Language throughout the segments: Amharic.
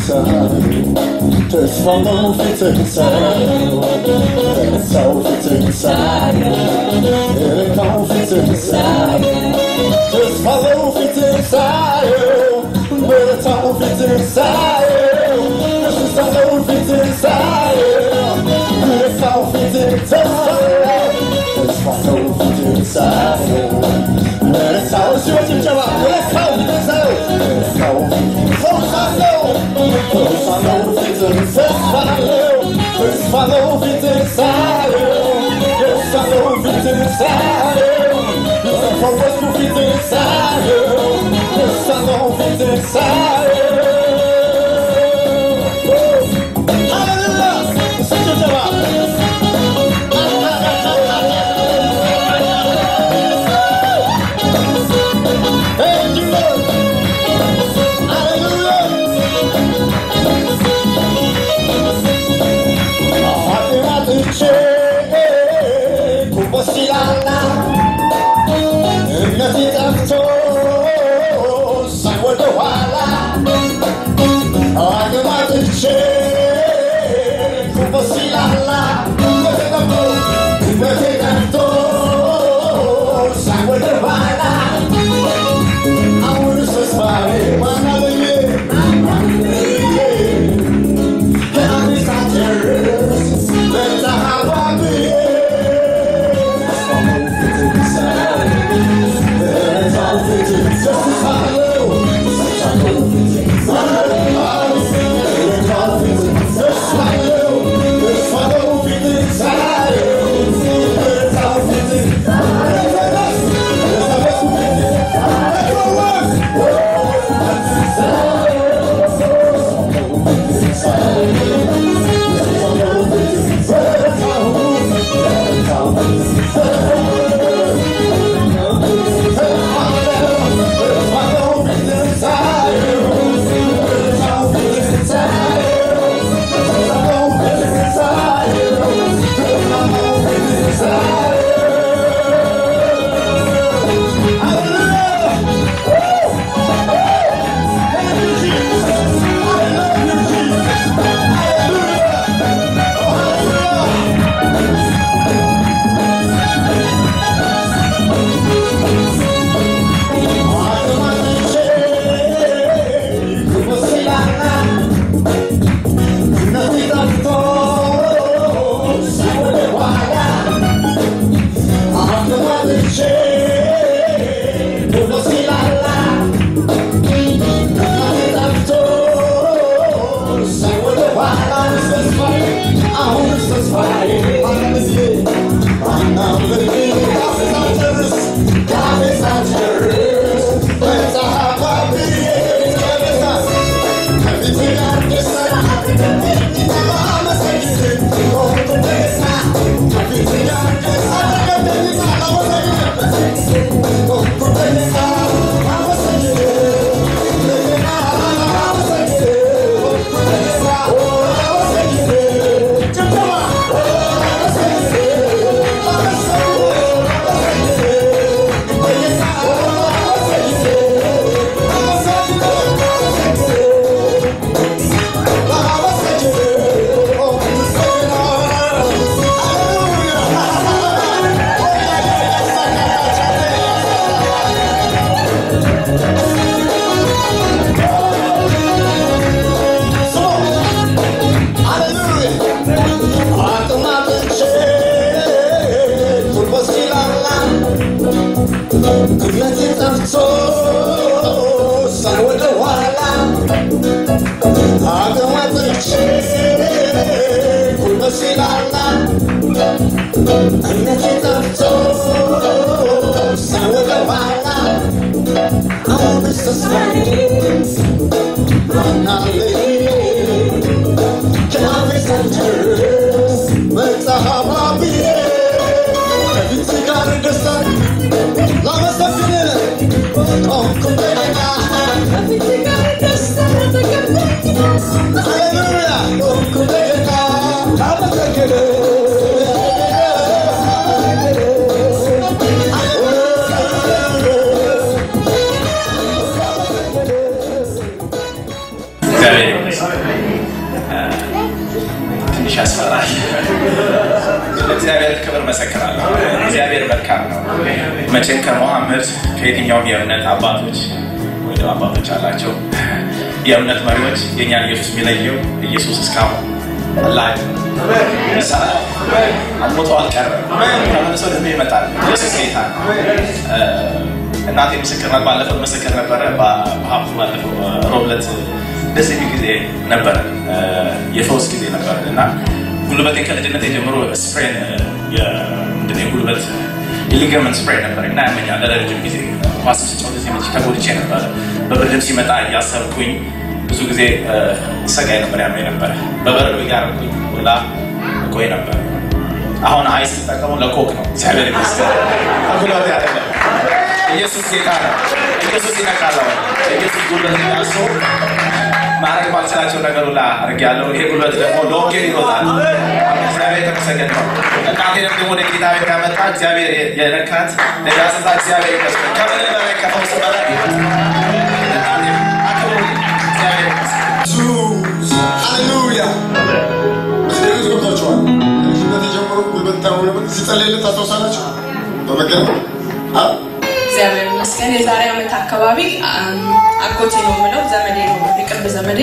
ሳየው ተስፋ ነው ፊትህን ሳየው በረታው ፊትህን ሳየው በረታው ፊትህን ሳየው ተስፋ ነው ፊትህን ሳየው በረታው ፊትህን ሳየው ተስፋ ነው ፊትህን ሳየው በረታው ፊትህን ሳየው ተስፋ ነው ፊትህን ሳየው በረታው ሲወት ጭብጨባ በረታው ፊትህን ሳየው በረታው ፈውሳለሁ ፈውሳለሁ ፊትህን ተስፋለሁ ተስፋለሁ ፊትህን ሳየው ደስታለሁ ፊትህን ሳየው ተፈወስኩ ፊትህን ሳየው ደስታለሁ ፊትህን ሳየው ሃሌሉያ እስኪ ጭብጨባ Thank you, Lord. Hallelujah. አዋጥቼ ጉቦስ ይላላ እምነቴ ጠፍቶ ሳይ ወደ ኋላ አዋጥቼ ጉቦስ ይላላ እምነቴ ጠፍቶ ሳይ ወደ ኋላ አሁንስ ተስፋዬ ማን አለኝ? እምነቴ ጠፍቶ ሳይ ወደ ኋላ አገማጥቼ ጉልበት ሲላላ እምነቴ ጠፍቶ ሳይ ወደ ኋላ አሁንስ ተስፋዬ ማናለኝ ከአፌ ሳልጨርስ መጽሐፍ አብዬ ከፊት ጋር ደስታን ላመሰግን ቆምኩ እንደገና ሃሌሉያ ቆምኩ እንደገና ላመሰግን እግዚአብሔር ይመስገን። ትንሽ ያስፈራል። እግዚአብሔር ክብር መሰክራለሁ። እግዚአብሔር መልካም ነው። መቼም ከመሐመድ ከየትኛውም የእምነት አባቶች ወይ ደግሞ አባቶች አላቸው የእምነት መሪዎች የእኛን ኢየሱስ የሚለየው ኢየሱስ እስካሁን አላህ ይሰራል። አልሞቶ አልቀረም። ተመልሶ ደግሞ ይመጣል። ኢየሱስ ጌታ ነው። እናቴ ምስክር ናት። ባለፈው ምስክር ነበረ። በሀብቱ ባለፈው ሮብ ዕለት ደስ የሚል ጊዜ ነበረ፣ የፈውስ ጊዜ ነበረ እና ጉልበቴ ከልጅነት ጀምሮ ስፕሬን ምንድን ነው የጉልበት የሊገመንት ስፕሬን ነበር እና ያመኛል ለረጅም ጊዜ ኳስ ስጫወት ጊዜ መቼ ተጎድቼ ነበረ። በብርድም ሲመጣ እያሰብኩኝ ብዙ ጊዜ ሰቃይ ነበር፣ ያመኝ ነበረ። በበረዶ እያረኩኝ ሁላ እቆይ ነበር። አሁን አይስ ስጠቀሙ ለኮክ ነው። እግዚአብሔር ይመስገን። ጉልበቴ አይደለም። ኢየሱስ ጌታ ነው። ኢየሱስ ይነካል። ኢየሱስ ጉልበት ያሱ ማድረግ ባልችላቸው ነገር ሁላ አድርጌያለሁ። ይሄ ጉልበት ደግሞ ለወንጌል ይሮጣል። እግዚአብሔር የተመሰገነ ነው። እናቴንም ደግሞ ወደ ጌታ ቤት ያመጣ እግዚአብሔር የነካት ለዳስታ እግዚአብሔር ይመስገን። ከምንም በላይ ከፈውስ በላይ እናቴም አክብሩልኝ። እግዚአብሔር ይመስገን። ኢየሱስ ሃሌሉያ። እዚህ ውስጥ ገብታችኋል። ከልጅነት የጀምሮ ጉልበት ታሆነ ሲጸለይለት ታስታውሳላችሁ? በመገረም አ እግዚአብሔር ይመስገን። የዛሬ ዓመት አካባቢ አም፣ አጎቴ ነው የምለው ዘመዴ ነው የቅርብ ዘመዴ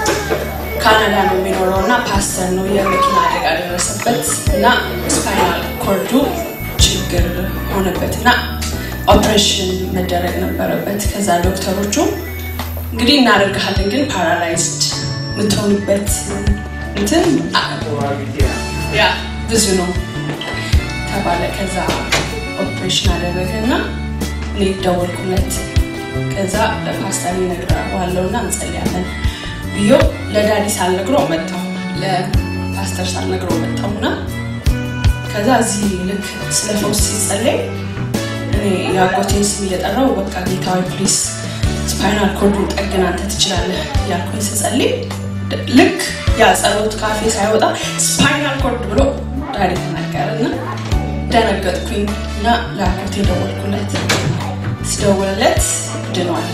ካናዳ ነው የሚኖረው እና ፓስተር ነው። የመኪና አደጋ ደረሰበት እና ስፓይናል ኮርዱ ችግር ሆነበት እና ኦፕሬሽን መደረግ ነበረበት። ከዛ ዶክተሮቹ እንግዲህ እናደርግሃለን ግን ፓራላይዝድ የምትሆንበት እንትን አ- ያ ብዙ ነው ተባለ። ከዛ ኦፕሬሽን አደረገ እና እኔ ደወልኩለት። ከዛ ለፓስተር እነግረዋለሁ እና እንጸልያለን ብዮ ለዳዲ ሳልነግሮ መጣሁ። ለፓስተር ሳልነግሮ መጣሁ እና ከዛ እዚህ ልክ ስለ ፈውስ ሲጸለይ እኔ የአጎቴን ስም እየጠራው በቃ ጌታዊ ፕሊስ ስፓይናል ኮርዱን ጠግን አንተ ትችላለህ ያልኩኝ ስጸልይ ድ- ልክ ያ ጸሎት ካፌ ሳይወጣ ስፓይናል ኮርድ ብሎ ዳዲ ተናገረ እና ደነገጥኩኝ እና ለአጎቴ ደወልኩለት። ሲደውልለት ድኗል።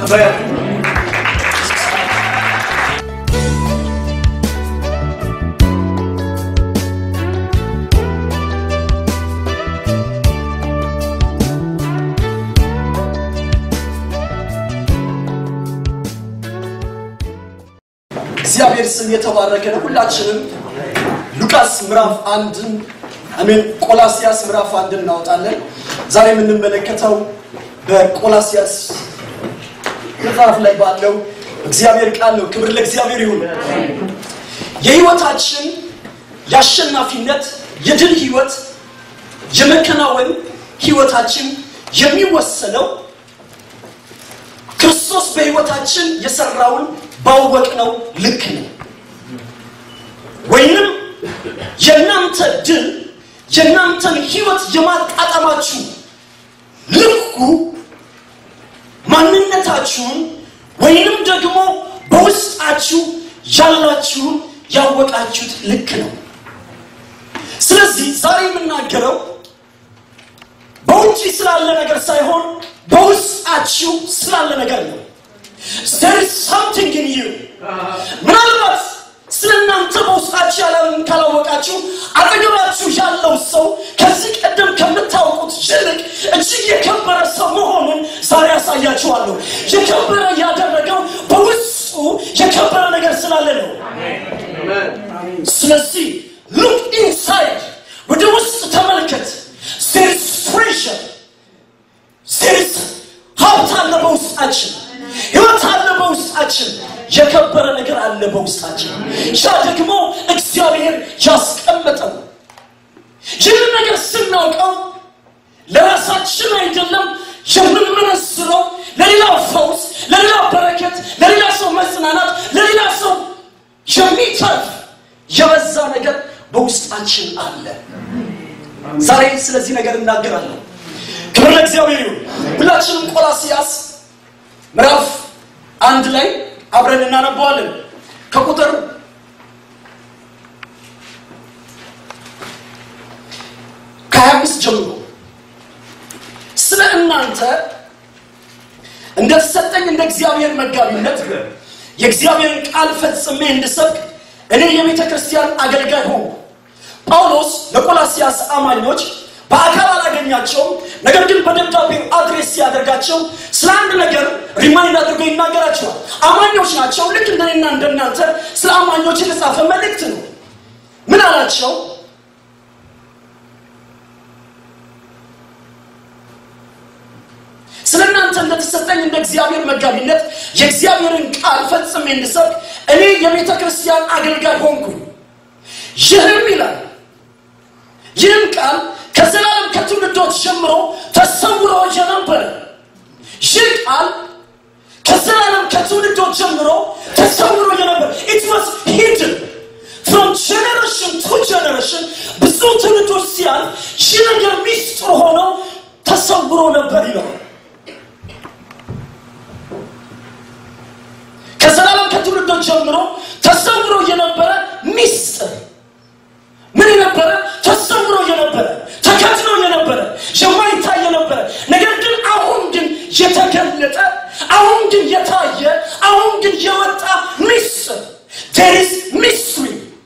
እግዚአብሔር ስም የተባረከ ነው። ሁላችንም ሉቃስ ምዕራፍ አንድን አሜን፣ ቆላሲያስ ምዕራፍ አንድን እናወጣለን። ዛሬ የምንመለከተው በቆላሲያስ መጽሐፍ ላይ ባለው እግዚአብሔር ቃል ነው። ክብር ለእግዚአብሔር ይሁን። የህይወታችን የአሸናፊነት የድል ህይወት የመከናወን ህይወታችን የሚወሰነው ክርስቶስ በህይወታችን የሰራውን ባወቅነው ልክ ነው። ወይንም የእናንተ ድል የእናንተን ህይወት የማጣጣማችሁ ልኩ ማንነታችሁን ወይንም ደግሞ በውስጣችሁ ያላችሁን ያወቃችሁት ልክ ነው። ስለዚህ ዛሬ የምናገረው በውጭ ስላለ ነገር ሳይሆን በውስጣችሁ ስላለ ነገር ነው። there is something in you ምናልባት ስለ እናንተ በውስጣችሁ ያለውን ካላወቃችሁ አጠገባችሁ ያለው ሰው ከዚህ ቀደም ከምታውቁት ይልቅ እጅግ የከበረ ሰው መሆኑን ዛሬ ያሳያችኋለሁ። የከበረ ያደረገው በውስጡ የከበረ ነገር ስላለ ነው። ስለዚህ ሉክ ኢንሳይድ ወደ ውስጥ ተመልከት። there is treasure there is ሀብት አለ በውስጣችን ህይወት አለ በውስጣችን የከበረ ነገር አለ በውስጣችን ያ ደግሞ እግዚአብሔር ያስቀመጠው ይህን ነገር ስናውቀው ለራሳችን አይደለም የምንመነዝረው ለሌላ ፈውስ ለሌላ በረከት ለሌላ ሰው መጽናናት ለሌላ ሰው የሚተርፍ የበዛ ነገር በውስጣችን አለ ዛሬ ስለዚህ ነገር እናገራለሁ ክብር ለእግዚአብሔር ይሁን ሁላችንም ቆላሲያስ ምዕራፍ አንድ ላይ አብረን እናነበዋለን ከቁጥር ከሀያ አምስት ጀምሮ ስለ እናንተ እንደተሰጠኝ እንደ እግዚአብሔር መጋቢነት የእግዚአብሔርን ቃል ፈጽሜ እንድሰብክ እኔ የቤተ ክርስቲያን አገልጋይ ሆንኩ ጳውሎስ ለቆላሲያስ አማኞች በአካል አላገኛቸውም ነገር ግን በደብዳቤው አድሬስ ሲያደርጋቸው ስለ አንድ ነገር ሪማይንድ አድርጎ ይናገራቸዋል አማኞች ናቸው ልክ እንደኔና እንደናንተ ስለ አማኞች የተጻፈ መልእክት ነው ምን አላቸው ስለ እናንተ እንደተሰጠኝ እንደ እግዚአብሔር መጋቢነት የእግዚአብሔርን ቃል ፈጽሜ እንድሰብክ እኔ የቤተ ክርስቲያን አገልጋይ ሆንኩኝ ይህም ይላል ይህም ቃል ከዘላለም ከትውልዶች ጀምሮ ተሰውሮ የነበረ ይህ ቃል ከዘላለም ከትውልዶች ጀምሮ ተሰውሮ የነበረ ኢት ዋስ ሂድን ፍሮም ጀኔሬሽን ቱ ጀኔሬሽን ብዙ ትውልዶች ሲያል ይህ ነገር ሚስጥር ሆኖ ተሰውሮ ነበር ይለዋል ከዘላለም ከትውልዶች ጀምሮ ተሰውሮ የነበረ ሚስጥር ምን የነበረ ተሰውሮ የነበረ ተከትሎ የነበረ የማይታይ የነበረ ነገር ግን አሁን ግን የተገለጠ አሁን ግን የታየ አሁን ግን የወጣ ሚስጥር ቴሪስ ሚስትሪ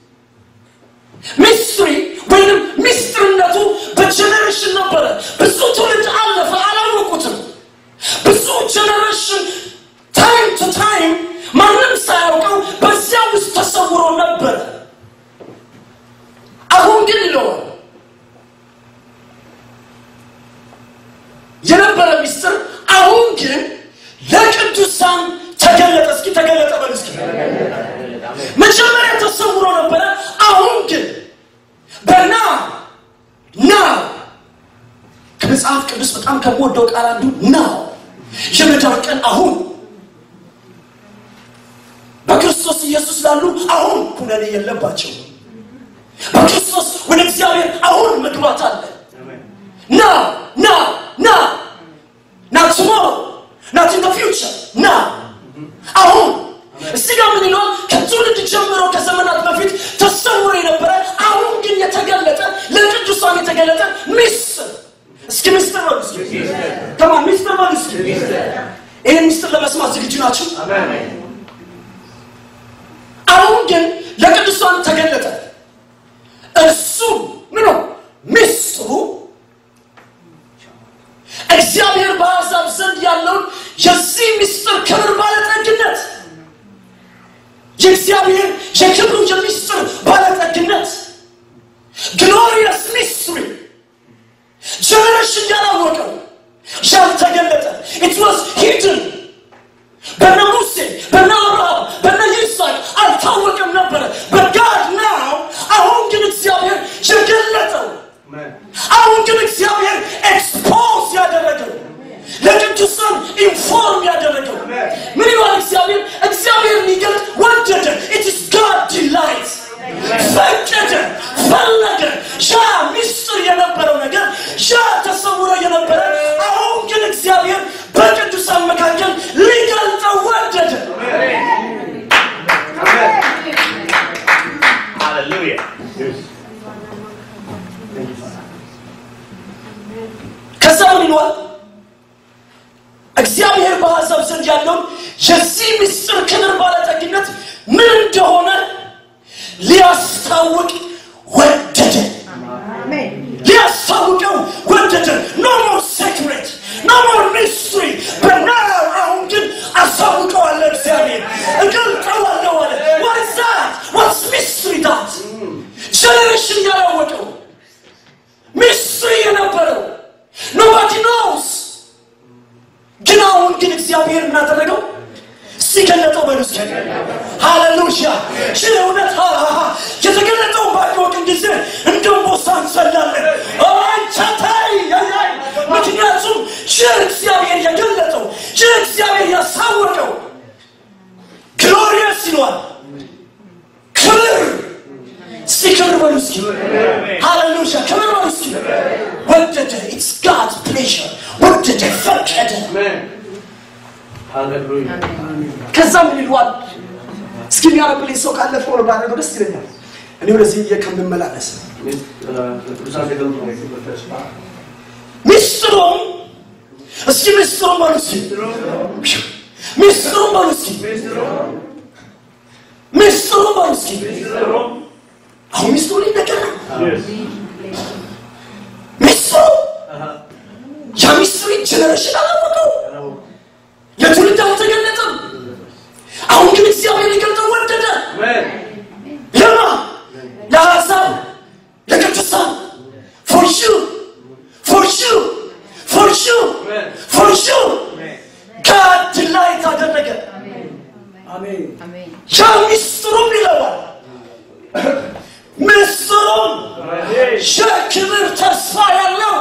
ሚስትሪ ወይንም ሚስጥርነቱ በጀኔሬሽን ነበረ ብዙ ትውልድ አለፈ አላወቁትም ብዙ ጀኔሬሽን ታይም ቱ ታይም ማንም ሳያውቀው በዚያ ውስጥ ተሰውሮ ነበረ አሁን ግን ይለዋል የነበረ ሚስጥር አሁን ግን ለቅዱሳን ተገለጠ እስኪ ተገለጠ በል እስኪ መጀመሪያ ተሰውሮ ነበረ አሁን ግን በና ና ከመጽሐፍ ቅዱስ በጣም ከምወደው ቃል አንዱ ና የመዳን ቀን አሁን በክርስቶስ ኢየሱስ ላሉ አሁን ኩነኔ የለባቸው በክርስቶስ ወደ እግዚአብሔር አሁን መግባት አለ ና ና ና ና ቱሞሮ ናት ኢን ፊውቸር ና አሁን እዚህ ጋር ምን ይለዋል ከትውልድ ጀምሮ ከዘመናት በፊት ተሰውሮ የነበረ አሁን ግን የተገለጠ ለቅዱሳን የተገለጠ ሚስጥር እስኪ ሚስጥር በሉ እስኪ ከማን ሚስጥር በሉ እስኪ ይህን ሚስጥር ለመስማት ዝግጁ ናቸው አሁን ግን ለቅዱሳን ተገለጠ እሱ ምኖ ሚስጥሩ እግዚአብሔር በአሕዛብ ዘንድ ያለውን የዚህ ምስጢር ክብር ባለጠግነት የእግዚአብሔር የክብሩ የሚስጥር ባለጠግነት ግሎሪየስ ሚስትሪ ጀነሬሽን ያላወቀው ያልተገለጠ ኢት ዋዝ ሂድን በነ ሙሴ በነ አብርሃም በነ ይስሐቅ አልታወቀም ነበረ በጋድ ናው አሁን ግን እግዚአብሔር የገለጠው አሁን ግን እግዚአብሔር ኤክስፖዝ ያደረገው ለቅዱሳን ኢንፎርም ያደረገው ምን ይሏል እግዚአብሔር እግዚአብሔር ሊገልጥ ወደደ ኢትስ ጋድ ዲላይት ፈቀደ ፈለገ ያ ሚስጥር የነበረው ነገር ያ ተሰውሮ የነበረ አሁን ግን እግዚአብሔር በቅዱሳን መካከል ሊገልጠው ወደደ Hallelujah. ከዛ ምን ይሏል እግዚአብሔር በአሕዛብ ዘንድ ያለውን የዚህ ምስጢር ክብር ባለጠግነት ምን እንደሆነ ሊያስታውቅ ወደደ ሊያስታውቀው ወደደ ኖ ሞር ሴክሬት ኖ ሞር ሚስትሪ በናው አሁን ግን አሳውቀዋለሁ እግዚአብሔር እገልጠዋለሁ አለ ዋትዛት ዋትስ ሚስትሪ ዳት ጀኔሬሽን ያላወቀው ሚስትሪ የነበረው ኖባዲ ኖውስ ግን አሁን ግን እግዚአብሔር ምን አደረገው ሲገለጠው በሉ እስኪ ሃሌሉያ ይህ እውነት ሃሃሃ የተገለጠውን ባወቅን ጊዜ እንደ ቦሳ እንሰላለን አንቻታይ ያያይ ምክንያቱም ይህ እግዚአብሔር የገለጠው ይህ እግዚአብሔር ያሳወቀው ግሎሪየስ ይሏል ክብር እስቲ ክብር በሉ እስኪ ሃሌሉያ ክብር በሉ እስኪ ወደደ ኢትስ ጋድ ፕሌዥር ወደደ ፈቀደ Amen. Hallelujah. ከዛ ምን ይሏል እስኪ የሚያነብልኝ ሰው ካለ ፎሎ ባደረገው ደስ ይለኛል እኔ ወደዚህ ብዬ ከምመላለስ ቅዱሳን ተገልጦ ተስፋ ሚስጥሩም እስኪ ሚስጥሩም በሉ እስኪ ሚስጥሩም በሉ እስኪ ምስጢሩ በሉ እስኪ አሁን ምስጢሩ ሊነገር ነው ምስጢሩ ያ ምስጢሩ ጀነሬሽን አላወቀው ለትውልድ አልተገለጠም አሁን ግን እግዚአብሔር ሊገልጠው ወደደ ለማ ለአሕዛብ ለቅዱሳን ፎር ዩ ፎር ዩ ፎር ዩ ፎር ዩ ጋድ ላይ ታደረገ ያ ምስጢሩም ይለዋል ምስጢሩም የክብር ተስፋ ያለው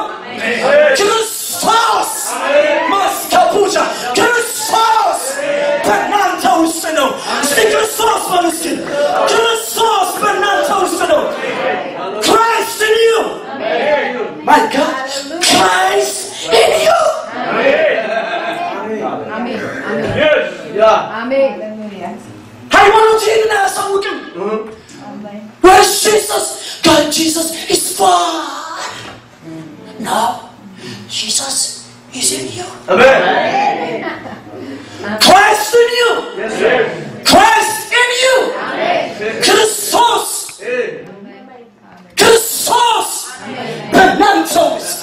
ክርስቶስ ማስከቡጃ ክርስቶስ በእናንተ ውስጥ ነው እስቲ ክርስቶስ በሉ እስኪ ክርስቶስ በእናንተ ውስጥ ነው ክራይስት ኢን ዩ ማይ ጋድ ክራይስት ኢን ዩ ሃይማኖት ይህንን አያሳውቅም Where's Jesus? God, Jesus is far. Now, Jesus is in you. Christ in you. Christ in you. ክርስቶስ ክርስቶስ በእናንተ ውስጥ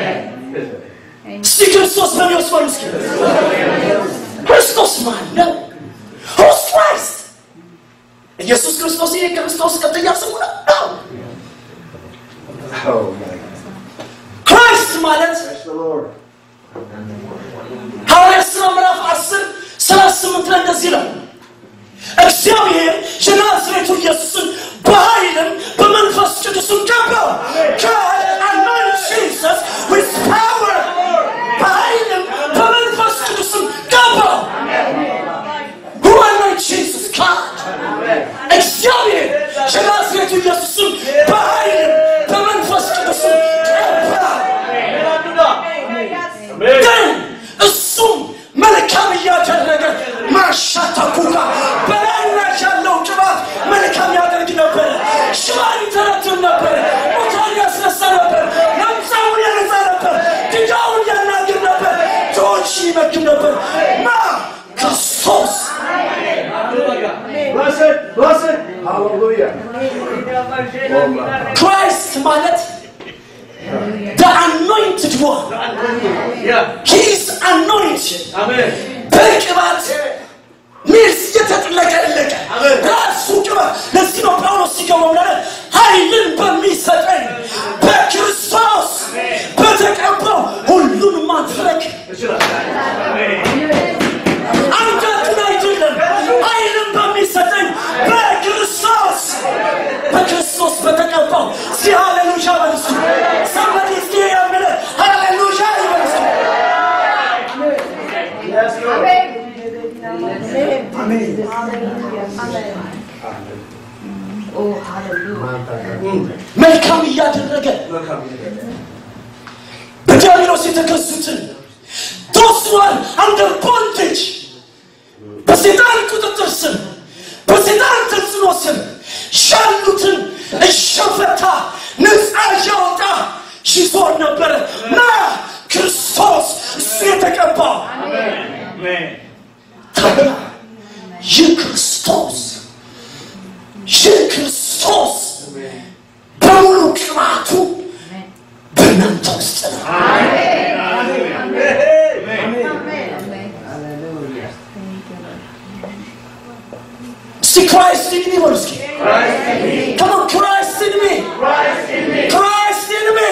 እስቲ ክርስቶስ በእኔ ውስጥ በሉ እስኪ ክርስቶስ ማን ነው? Who's Christ? ኢየሱስ ክርስቶስ ይሄ ክርስቶስ ቀጥያ ስሙ ነው ነው። ክራይስት ማለት ሐዋርያት ሥራ ምዕራፍ 10 38 ላይ እንደዚህ ነው እግዚአብሔር የናዝሬቱ ኢየሱስን በኃይልም በመንፈስ ቅዱስም ቀባው God anointed Jesus with power በኃይልም በመንፈስ ቅዱስም ቀባው Who anointed Jesus? God እግዚአብሔር የናዝሬቱ ኢየሱስን በኃይልም በመንፈስ ቅዱስም ቀባው ግን እሱም መልካም እያደረገ ማሻታኩካ በላዩ ላይ ያለው ቅባት መልካም ያደርግ ነበረ ሽባን ይተረትም ነበር ሙታን ያስነሳ ነበር ለምጻሙን ያነጻ ነበር ድንጋዩን ያናግር ነበር ድሆች ይመግብ ነበር ማ ክርስቶስ ክራይስት ማለት the anointed one he is anointed በቅባት ሚርስ የተጥለቀለቀ ራሱ ቅባት ለዚህ ነው ጳውሎስ ሲገባው ማለት ኃይልን በሚሰጠኝ በክርስቶስ በተቀባው ሁሉን ማድረግ አንገቱን አይደለም ኃይልን በሚሰጠኝ በክርስቶስ በክርስቶስ በተቀባው እስቲ ሃሌሉያ በልሱ ሰንበዲ እስቲ ያምለ ሃሌሉያ ይበልሱ መልካም እያደረገ በዲያብሎስ የተገዙትን those who are under bondage በሴጣን ቁጥጥር ስር በሴጣን ተጽዕኖ ስር ያሉትን እሸፈታ ነፃ እያወጣ ይዞር ነበረ ና ክርስቶስ እሱ የተቀባው ታዲያ ይህ ክርስቶስ ይህ ክርስቶስ በሙሉ ቅባቱ በእናንተ ውስጥ ነው እስቲ ክራይስት ኢን ሚ በሉ እስኪ Come on, Christ in me. Christ in me.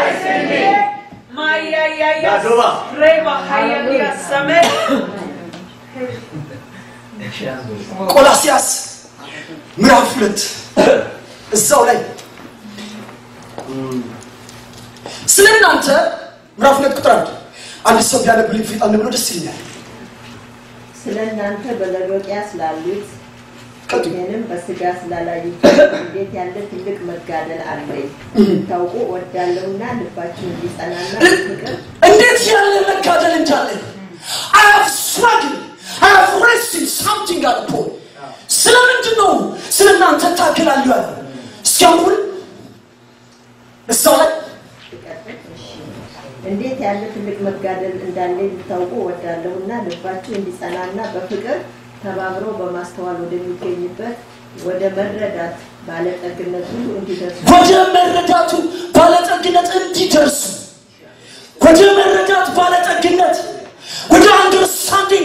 ቆላሲያስ ምዕራፍ ሁለት እዛው ላይ ስለ እናንተ ምዕራፍ ሁለት ቁጥር አንድ አንድ ሰው ቢያነብልኝ ፊጣን ብሎ ደስ ይለኛል ስለ እናንተ በሎዶቅያ ስላሉት ቀጥሉ ይህንም በስጋ ስላላዩት እንዴት ያለ ትልቅ መጋደል አለኝ ታውቁ ወዳለውና ልባችሁ እንዲጸናና ፍቅር እንዴት ያለ መጋደል እንዳለን I have struggled. I have wrestled something at Paul. ስለምንድን ነው ስለ እናንተ ታግላለሁ ያለ እስኪ አሁን እዛው ላይ እንዴት ያለ ትልቅ መጋደል እንዳለ ልታውቁ ወዳለሁና ልባችሁ እንዲጸናና በፍቅር ተባብሮ በማስተዋል ወደሚገኝበት ወደ መረዳት ባለጠግነት ሁሉ እንዲደርሱ ወደ መረዳቱ ባለጠግነት እንዲደርሱ ወደ መረዳት ባለጠግነት ወደ አንደርስታንዲንግ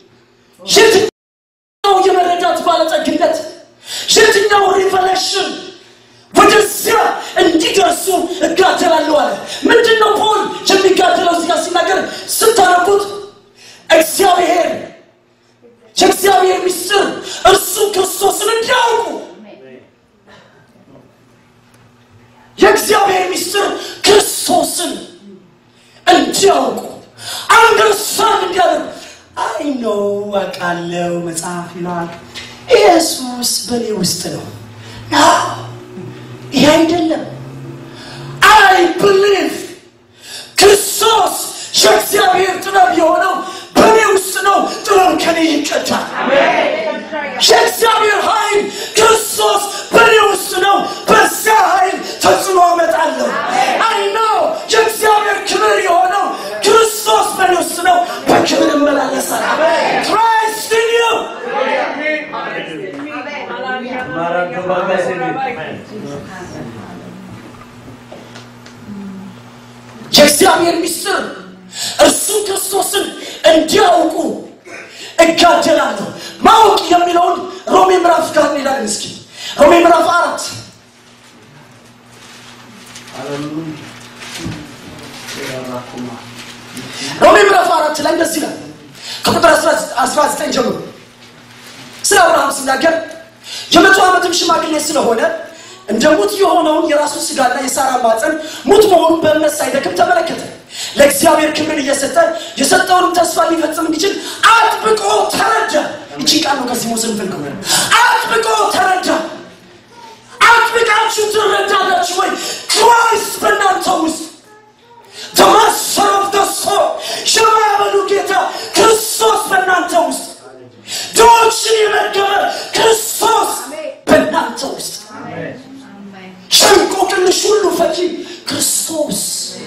የትኛው የመረዳት ባለጠግነት የትኛው ሪቨሌሽን ወደዚያ እንዲደርሱ እጋደላለሁ አለ ምንድን ነው ፖል የሚጋደለው እዚህ ጋር ሲናገር ስታነቡት እግዚአብሔር የእግዚአብሔር ምስጢር እርሱ ክርስቶስን እንዲያውቁ የእግዚአብሔር ምስጢር ክርስቶስን እንዲያውቁ አንደርስታንድ እንዲያደርጉ አይ ነው አውቃለሁ መጽሐፍ ይለዋል ኢየሱስ በእኔ ውስጥ ነው ና ይሄ አይደለም አይ ብሊቭ ክርስቶስ የእግዚአብሔር ጥበብ የሆነው በእኔ ውስጥ ነው ጥበብ ከኔ ይቀዳል የእግዚአብሔር ኃይል ክርስቶስ በእኔ ውስጥ ነው በዚያ ኃይል ተጽዕኖ አመጣለሁ አይ ነው የእግዚአብሔር ክብር የሆነው ክርስቶስ በእኔ ውስጥ ነው በክብር እመላለሳል ክራይስት ኢን ዩ የእግዚአብሔር ምስጢር እርሱ ክርስቶስን እንዲያውቁ እጋደላለሁ ማወቅ የሚለውን ሮሜ ምዕራፍ ጋር እንሄዳለን እስኪ ሮሜ ምዕራፍ አራት ሮሜ ምዕራፍ አራት ላይ እንደዚህ ይላል ከቁጥር 19 ጀምሮ ስለ አብርሃም ሲናገር የመቶ ዓመትም ሽማግሌ ስለሆነ እንደ ሙት የሆነውን የራሱ ስጋና የሳራ ማፀን ሙት መሆኑን በእምነት ሳይደክም ተመለከተ ለእግዚአብሔር ክብርን እየሰጠ የሰጠውንም ተስፋ ሊፈጽም እንዲችል አጥብቆ ተረዳ እቺ ቃል ነው ከዚህ ሙስን ፍልቅ አጥብቆ ተረዳ አጥብቃችሁ ትረዳላችሁ ወይ ክራይስት በእናንተ ውስጥ the master of the soul የማያበሉ ጌታ ክርስቶስ በእናንተ ውስጥ ድሆችን የመገበ ክርስቶስ በእናንተ ውስጥ ሸንቆቅልሽ ሁሉ ፈቺ ክርስቶስ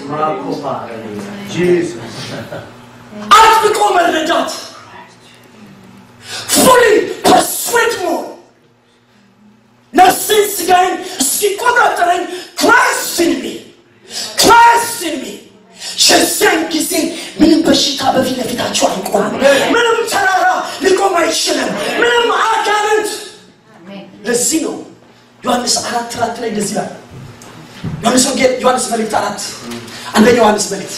አጥብቆ መረዳት ፉሊ ፐርስዌድ መሆን ነፍሴን ስጋዬን እስኪቆጣጠረኝ ክራይስት ኢን ሚ ክራይስት ኢን ሚ የዚያን ጊዜ ምንም በሽታ በፊት ለፊታቸው አይቆምም ምንም ተራራ ሊቆም አይችልም ምንም አጋንንት ለዚህ ነው ዮሐንስ አራት አራት ላይ እንደዚህ ይላል ዮሐንስ ወንጌል ዮሐንስ መልእክት አራት አንደኛ ዮሐንስ መልእክት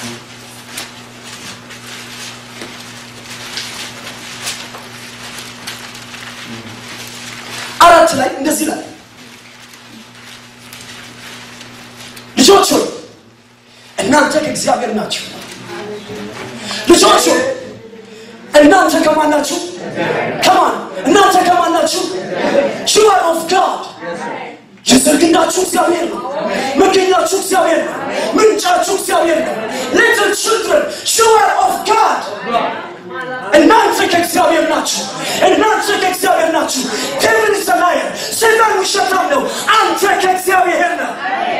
አራት ላይ እንደዚህ ይላል ልጆች ሆይ እናንተ ከእግዚአብሔር ናችሁ ልጆች ሆይ እናንተ ከማን ናችሁ ከማን እናንተ ከማን ናችሁ you are of God የዘርግናችሁ እግዚአብሔር ነው መገኛችሁ እግዚአብሔር ነው ምንጫችሁ እግዚአብሔር ነው little children you are of God እናንተ ከእግዚአብሔር ናችሁ እናንተ ከእግዚአብሔር ናችሁ ዴቪል ሰማየ ሰይጣን ውሸታም ነው አንተ ከእግዚአብሔር ነው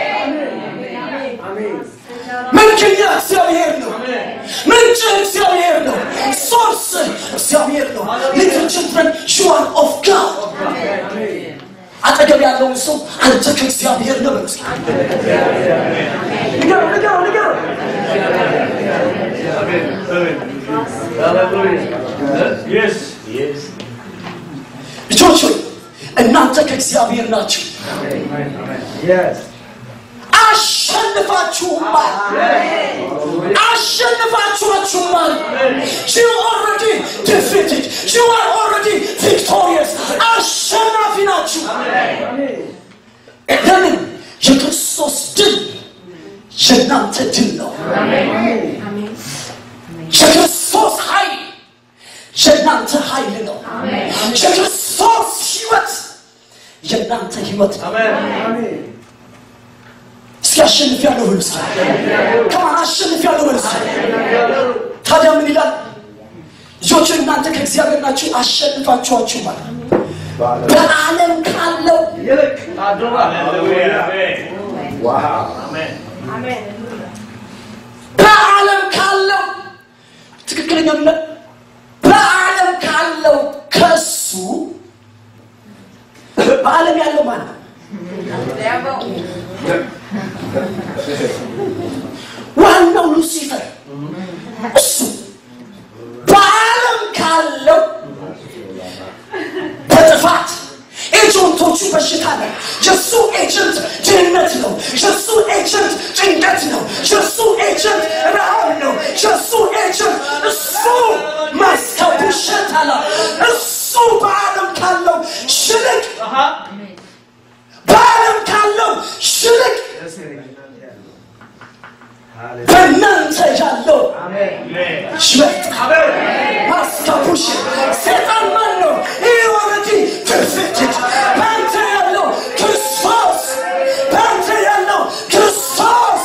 መገኛ እግዚአብሔር ነው ምንጭ እግዚአብሔር ነው ሶርስ እግዚአብሔር ነው ሊትል ችልድረን ሹዋር ኦፍ ጋድ አጠገብ ያለውን ሰው አንተ ከእግዚአብሔር ነው በለው እስኪ። ንገረው ንገረው ንገረው Yes. Yes. ልጆች ሆይ እናንተ ከእግዚአብሔር ናችሁ Yes. አሸንፋችሁማል አሸንፋችኋችሁማል you already defeated you are already victorious አሸናፊ ናችሁ ለምን የክርስቶስ ድል የእናንተ ድል ነው የክርስቶስ ኃይል የእናንተ ኃይል ነው የክርስቶስ ህይወት የእናንተ ህይወት ነው Amen. እስኪ አሸንፍ ያለው በሉ እስኪ ከማን አሸንፍ ያለው በሉ እስኪ ታዲያ ምን ይላል ልጆች እናንተ ከእግዚአብሔር ናችሁ አሸንፋችኋችሁ ማለት በዓለም ካለው Hallelujah. Amen. አሜን በዓለም ካለው ትክክለኛ ምን በዓለም ካለው በዓለም ያለው ማን ነው? ዋናው ሉሲፈር እሱ በዓለም ካለው በጥፋት ኤጀንቶቹ በሽታ ነው። የእሱ ኤጀንት ድህነት ነው። የእሱ ኤጀንት ጭንቀት ነው። የእሱ ኤጀንት ረሃብ ነው። የእሱ ኤጀንት እሱ ማስከቡሸት አለ። እሱ በዓለም ካለው ሽልቅ በዓለም ካለው ሽልቅ በእናንተ ያለው ይበልጣል። ማስከቡሽ ሰይጣን ማን ነው? ይህ ኦልሬዲ ፐርፌክትድ በአንተ ያለው ክርስቶስ በአንተ ያለው ክርስቶስ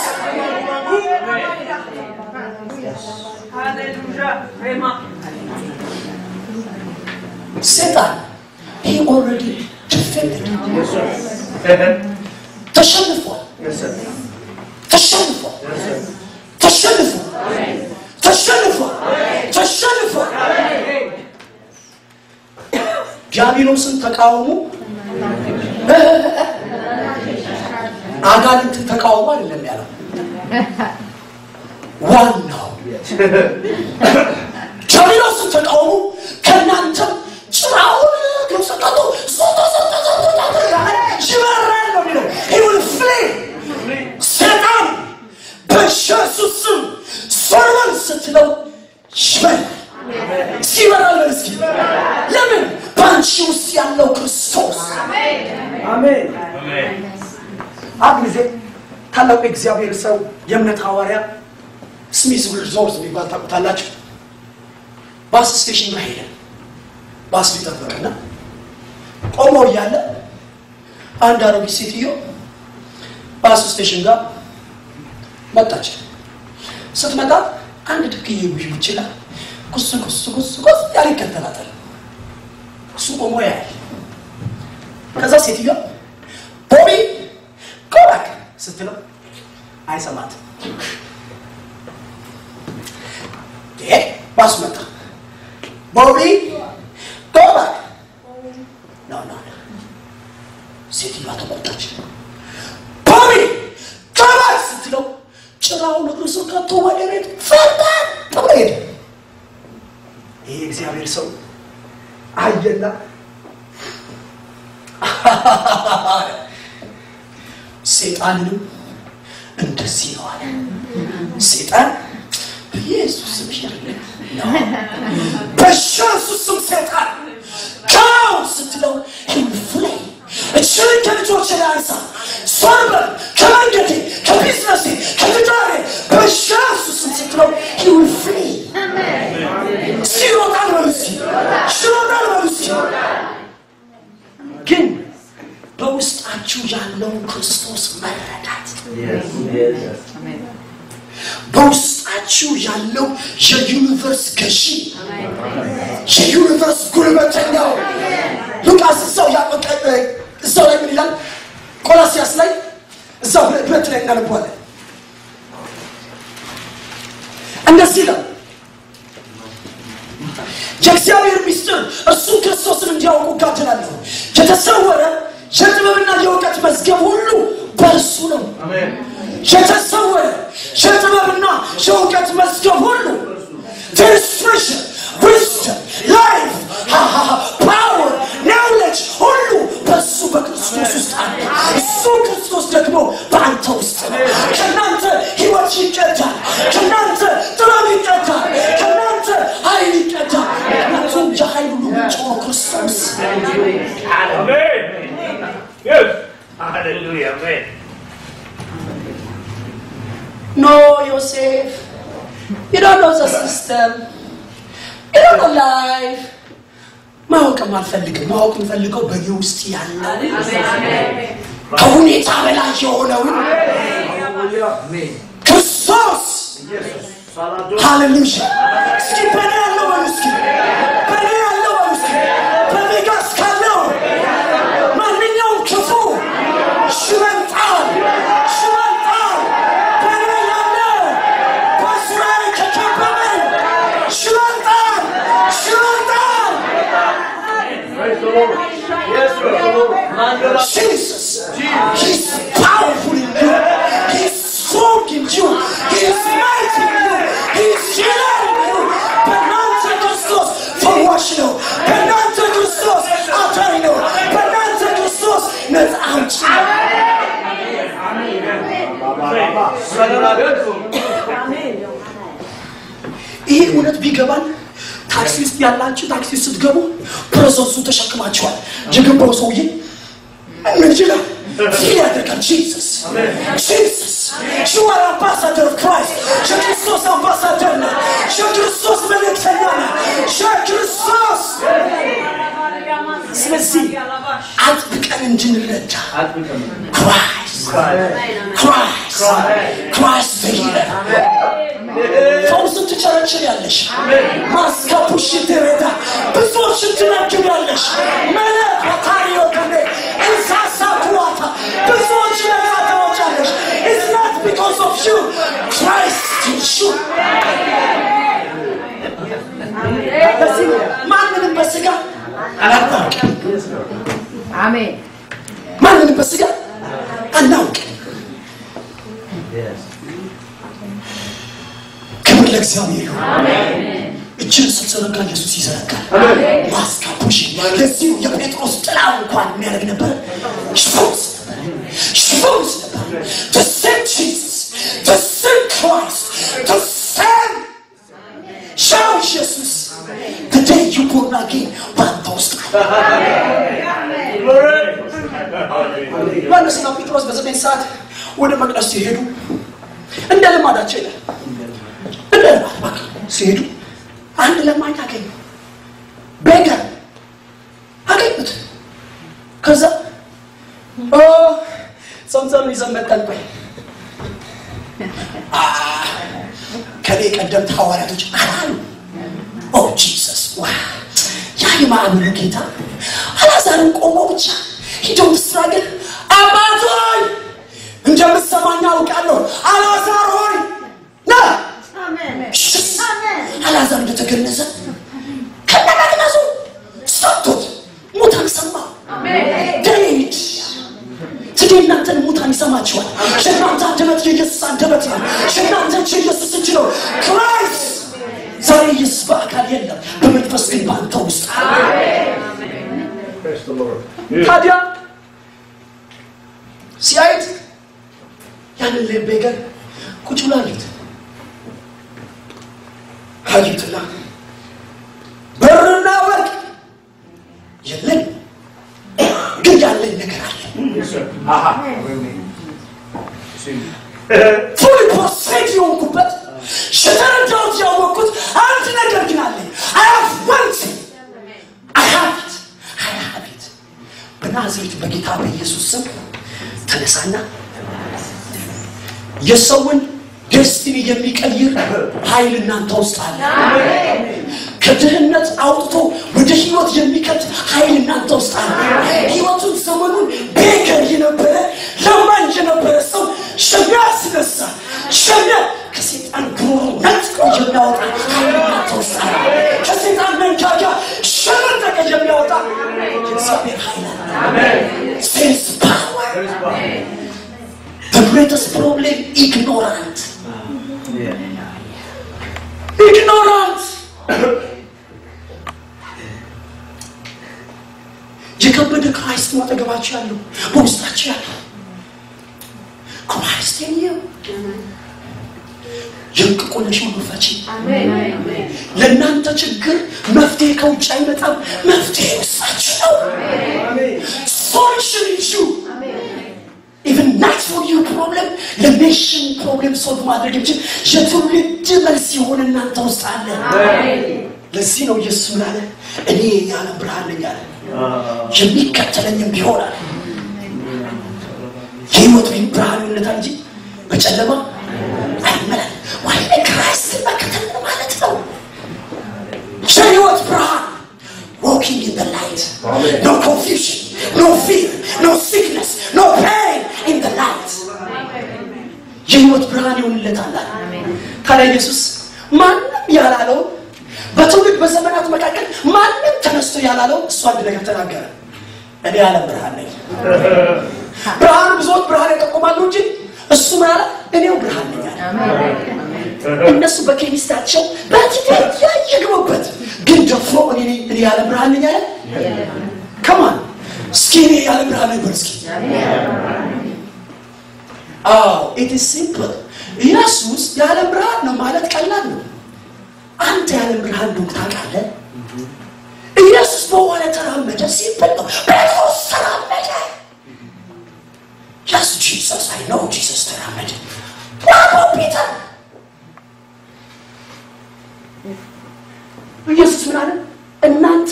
ሰይጣን ይህ ኦልሬዲ ፐርፌክትድ ተሸንፏል ተሸንፏል ተሸንፏል ተሸንፏል ተሸንፏል ዲያብሎስን ተቃውሞ አጋንንትን ተቃውሞ አይደለም ያለው ዋናው ዲያብሎስን ተቃውሞ ከእናንተም ጭራውን ግብጽቀቱ ይበራል ነው የሚለው He will flee. ሰይጣን በኢየሱስ ስም ዞር ስትለው ይበራል ሲበራል በል እስኪ ለምን በአንቺ ውስጥ ያለው ክርስቶስ አሜን አንድ ጊዜ ታላቁ የእግዚአብሔር ሰው የእምነት ሐዋርያ ስሚስ ሪዞርት የሚባል ታውቁታላችሁ ባስ ስቴሽን ጋር ሄደ ባስ ሊጠበቅና ቆሞ እያለ አንድ አሮጊት ሴትዮ ባስ ስቴሽን ጋር መጣች ስትመጣ አንድ ድክዬ ውሽ ይችላል ኩስ ኩስ ኩስ ኩስ ያለ ይከተላታል እሱ ቆሞ ያያል ከዛ ሴትዮዋ ቦቢ ጎባክ ስትለው አይሰማትም ይሄ ባሱ መጣ ቦቢ ጎባክ ኖ ኖ ኖ ሴትዮዋ ተቆጣች ቦቢ ጎባክ ስትለው ጭራውን እግሩ ስር ከቶ ወደ ቤት ፈጣን ብሎ ሄደ ይሄ እግዚአብሔር ሰው አየና ሴጣንንም እንደዚህ ነው አለ ሴጣን በኢየሱስ ስም ሄድልህ በኢየሱስ ስም ሴጣን ካው ስትለው ፍላይ እችልን ከልጆች ላይ አንሳ ሶርበል ከመንገዴ ከቢዝነሴ ከትዳሬ በኢየሱስ ስም ስትለው ፍሪ ሲሮጣል በሉሲ ሲሮጣል በሉሲ ግን በውስጣችሁ ያለውን ክርስቶስ መረዳት በውስጣችሁ ያለው የዩኒቨርስ ገዢ የዩኒቨርስ ጉልበተኛው ሉቃስ እዛው ያቆቀ እዛው ላይ ምን ይላል ቆላሲያስ ላይ እዛው ሁለት ሁለት ላይ እናነባለን እንደዚህ ይላል የእግዚአብሔር ሚስጥር እርሱ ክርስቶስን እንዲያውቁ እጋድላለሁ የተሰወረ የጥበብና የእውቀት መዝገብ ሁሉ በእርሱ ነው የተሰወረ የጥበብና የእውቀት መዝገብ ሁሉ ትንስሽን ዊዝደም ላይፍ ፓወር ናውሌጅ ሁሉ በእሱ በክርስቶስ ውስጥ አለ እሱ ክርስቶስ ደግሞ በአንተ ውስጥ ነው ከእናንተ ህይወት ይቀዳል ከእናንተ ጥበብ ይቀዳል ከእናንተ ኃይል ይቀዳል ምክንያቱም የኃይል ሁሉ ምንጭ ሆኖ ክርስቶስ Amen. Yes. Hallelujah. Amen. No, Yosef. You don't know the system. You don't know life. ማወቅም አልፈልግም። ማወቅ የምፈልገው በእኔ ውስጥ ያለው ከሁኔታ በላይ የሆነውን ክርስቶስ ሃሌሉያ። እስኪ በእኔ ያለው በሉ እስኪ በእኔ ያለው በሉ እስኪ በእኔ ጋር እስካለው ማንኛውም ክፉ ሽበልጣል ሽበልጣል በእኔ ያለው በስራዬ ከከበበኝ ሽበልጣል ሽበልጣል Praise the Lord. Yes, Lord. Jesus. He's powerful in you. He's strong in you. He's mighty in you. He's healer in you. በእናንተ ክርስቶስ ፈዋሽ ነው። በእናንተ ክርስቶስ አዳኝ ነው። በእናንተ ክርስቶስ ነፃ አውጪ ነው። ይሄ እውነት ቢገባን ታክሲ ውስጥ ያላችሁ ታክሲ ውስጥ ስትገቡ ፕሮሰሱ ተሸክማችኋል። የገባው ሰውዬ ምን ይችላል? ፊል ያደርጋል። ጂሰስ ጂሰስ ዩ አር አምባሳደር ኦፍ ክራይስት የክርስቶስ አምባሳደር ነህ። የክርስቶስ መልእክተኛ ነህ። የክርስቶስ ስለዚህ አጥብቀን እንድንረዳ ክራይስት ክራይስት ክራይስት ሂለር ፈውስን ትቸረችር ያለሽ ማስካፑሽ ትረዳ ብዙዎችን ትናግብ ያለሽ መለክ ታሪዮ ከኔ እንሳሳ ኩዋታ ብዙዎች ነፃ ታወጫለሽ It's not because of you Christ in you በዚህ ማንንም በስጋ አናውቅም አሜን ማንንም በስጋ አናውቅም ክብር ለእግዚአብሔር ይሁን እጅን ስትዘረጋ ኢየሱስ ይዘረጋል ማስካፑሽ ለዚሁ የጴጥሮስ ጥላ እንኳን የሚያደርግ ነበር ሽፈውስ ሽፈውስ ነበር the same Jesus the same Christ the same ሻው ኢየሱስ the day you born again በአንተ ውስጥ ዮሐንስና ጴጥሮስ በዘጠኝ ሰዓት ወደ መቅደስ ሲሄዱ እንደ ልማዳቸው ይላል እንደ ልማድ በቃ ሲሄዱ አንድ ለማኝ አገኙ ቤገር አገኙት ከዛ ኦ ጸምጸም ይዘን መጠን ቆይ አ፣ ከኔ ቀደምት ሐዋርያቶች አላሉ ኦ ጂሰስ ዋ ያ የማዕበሉ ጌታ አላዛርን ቆሞ ብቻ ሂደው ምስራ ግን አባት ሆይ እንደምትሰማኝ አውቃለሁ አላዛር ሆይ ና ሽስ አላዛር እንደተገነዘ ከነመግነዙ ሰጥቶት ሙታን ሰማ ዴድ ትዴ እናንተን ሙታን ይሰማችኋል የእናንተ አንደበት የኢየሱስ አንደበት ነው የእናንተ እጅ የኢየሱስ እጅ ነው ክራይስት ዛሬ ኢየሱስ በአካል የለም በመንፈስ ግን በአንተ ውስጥ አለ ታዲያ ሲያየት ያንን ቤገር ቁጭ ብሎ አዩት አዩትና ብርና ወርቅ የለኝ ግን ያለኝ ነገር አለ ፉል ፐርፌክት የሆንኩበት የተረዳሁት ያወቅኩት አንድ ነገር ግን አለኝ አይ ሃቭ ዋን ቲንግ አይ ሃቭ ኢት አይ ሃቭ ኢት በናዝሬት በጌታ በኢየሱስ ስም ተነሳና የሰውን ደስቲኒ የሚቀይር ኃይል እናንተ ውስጥ አለ ከድህነት አውጥቶ ወደ ህይወት የሚከት ኃይል እናንተ ውስጥ አለ ህይወቱን ዘመኑን ቤገር የነበረ ለማኝ የነበረ ሰው የሚያስነሳ ሸሚያ ከሴጣን ጉሮሮ ነጥቆ የሚያወጣ ኃይል እናንተ ውስጥ አለ ከሴጣን መንጋጋ ሸመጠቀ የሚያወጣ የእግዚአብሔር ኃይል አለ ሴንስ ፓወር The greatest problem, ignorant. Ignorant. የከበደ ክራይስት ነው አጠገባችሁ ያለው በውስጣችሁ ያለው ክራይስት ዩ የእንቅቆለሽ ሁሉ ፈቺ ለእናንተ ችግር መፍትሄ ከውጭ አይመጣም መፍትሄ ውስጣችሁ ነው ሶሉሽን ኢሹ ኢቨን ናት ፎር ዩ ፕሮብለም ለኔሽን ፕሮብለም ሶልቭ ማድረግ የሚችል የትውልድ መልስ የሆነ እናንተ ውስጥ አለ ለዚህ ነው ኢየሱስ ምን አለ እኔ የዓለም ብርሃን ነኝ አለ የሚከተለኝም ቢሆናል የህይወት ብርሃን ይሆንለታ እንጂ በጨለማ አይመላል ዋይ ክራይስትን መከተል ምን ማለት ነው የህይወት ብርሃን walking in the light no confusion no fear no sickness no pain in the light የህይወት ብርሃን ይሆንለታል አለ ታዲያ ኢየሱስ ማንም ያላለው በትውልድ በዘመናት መካከል ማንም ተነስቶ ያላለው እሱ አንድ ነገር ተናገረ እኔ ዓለም ብርሃን ነኝ። ብርሃን ብዙዎች ብርሃን ይጠቁማሉ እንጂ እሱ ምን አለ? እኔው ብርሃን ነኝ አለ። እነሱ በኬሚስታቸው በትት ያየግቡበት ግን ደፍሮ እኔ ነኝ እኔ የዓለም ብርሃን ነኝ አለ። ከማን እስኪ እኔ የዓለም ብርሃን ነኝ በል እስኪ። አዎ ኢት ኢዝ ሲምፕል። ኢየሱስ የዓለም ብርሃን ነው ማለት ቀላል ነው። አንተ የዓለም ብርሃን እንደሆንክ ታውቃለህ። ኢየሱስ በውሃ ላይ ተራመደ። ሲምፕል ነው። ጴጥሮስ ተራመደ። ያስ ጂሰስ አይ ነው ጂሰስ ተራመደ። ዋው ፒተር ኢየሱስ ምን አለ? እናንተ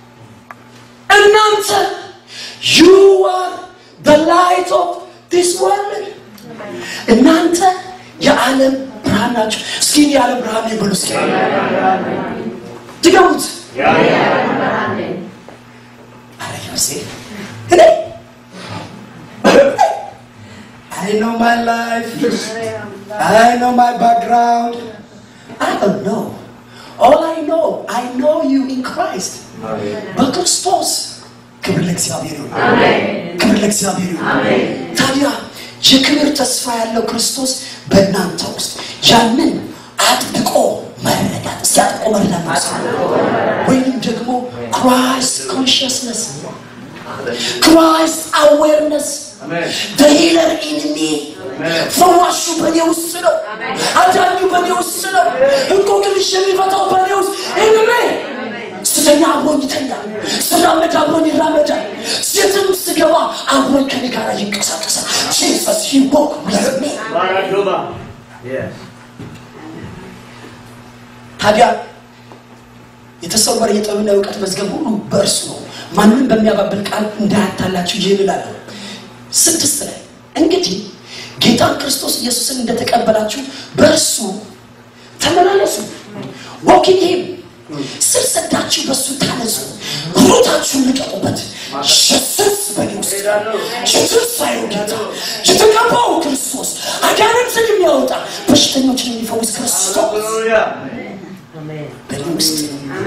እናንተ ዩ አር the light of this world እናንተ የዓለም ብርሃን ናቸው። እስኪ እኔ የዓለም ብርሃን ነኝ በሉ እስኪ ድገሙት። አረ ዮሴ እኔ I know my life. I know my background. I don't know. All I know, I know you in Christ. በክርስቶስ ክብር ለእግዚአብሔር ይሁን። ክብር ለእግዚአብሔር ይሁን። ታዲያ የክብር ተስፋ ያለው ክርስቶስ በእናንተ ውስጥ ያንን አጥብቆ መረዳት እስቲ አጥብቆ መረዳት ነው ወይም ደግሞ ክራይስት ኮንሽስነስ ክራይስት አዌርነስ the healer in me ፈዋሹ በእኔ ውስጥ ነው አዳኙ በእኔ ውስጥ ነው እንቆቅልሽ የሚፈታው በእኔ ውስጥ ኢንሜ ስተኛ አብሮኝ ይተኛል ስራመድ አብሮኝ ይራመዳል ሴትም ስገባ አብሮኝ ከኔ ጋር ይንቀሳቀሳል ጂሰስ ሂ ወክ ዊዝ ሚ Yes. ታዲያ የተሰወረ የጥበብና የእውቀት መዝገብ ሁሉ በእርሱ ነው ማንም በሚያባብል ቃል እንዳያታላችሁ ይህን እላለሁ ስድስት ላይ እንግዲህ ጌታን ክርስቶስ ኢየሱስን እንደተቀበላችሁ በእርሱ ተመላለሱ ወኪን ይህም ስር ሰዳችሁ በእሱ ታነጹ ሩታችሁን ልቀቁበት ኢየሱስ በእኔ ውስጥ የትንሣኤው ጌታ የተቀባው ክርስቶስ አጋንንትን የሚያወጣ በሽተኞችን የሚፈውስ ክርስቶስ Hallelujah. በእኔ ውስጥ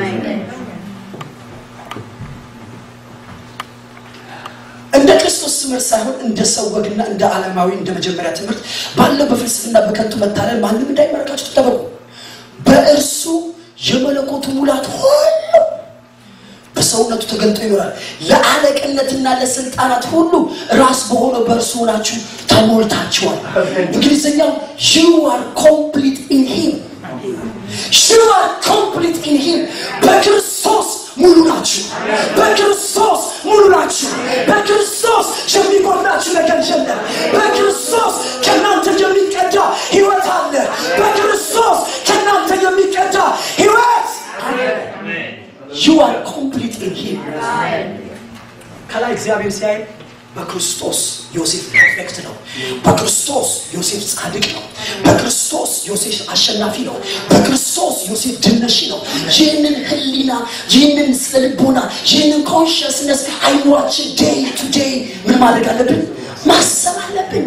እንደ ክርስቶስ ትምህርት ሳይሆን እንደ ሰው ወግና እንደ ዓለማዊ እንደ መጀመሪያ ትምህርት ባለው በፍልስፍና በከንቱ መታለል ማንም እንዳይመረካችሁ ተጠበቁ በእርሱ የመለኮቱ ሙላት ሁሉ በሰውነቱ ተገልጦ ይኖራል ለአለቅነትና ለስልጣናት ሁሉ ራስ በሆነው በእርሱ ሆናችሁ ተሞልታችኋል እንግሊዝኛው ዩ አር ኮምፕሊት ኢን ሂም You are complete in him. በክርስቶስ ሙሉ ናችሁ። በክርስቶስ ሙሉ ናችሁ። በክርስቶስ የሚጎድላችሁ ነገር የለም። በክርስቶስ ከእናንተ የሚቀዳ ህይወት አለ። በክርስቶስ ከእናንተ የሚቀዳ ህይወት You are complete in him. ከላይ እግዚአብሔር ሲያይ በክርስቶስ ዮሴፍ ፐርፌክት ነው። በክርስቶስ ዮሴፍ ጻድቅ ነው። በክርስቶስ ዮሴፍ አሸናፊ ነው። በክርስቶስ ዮሴፍ ድነሺ ነው። ይህንን ህሊና፣ ይህንን ስነ ልቦና፣ ይህንን ኮንሽስነስ አይኗችን ዴይ ቱ ዴይ ምን ማድረግ አለብን? ማሰብ አለብን።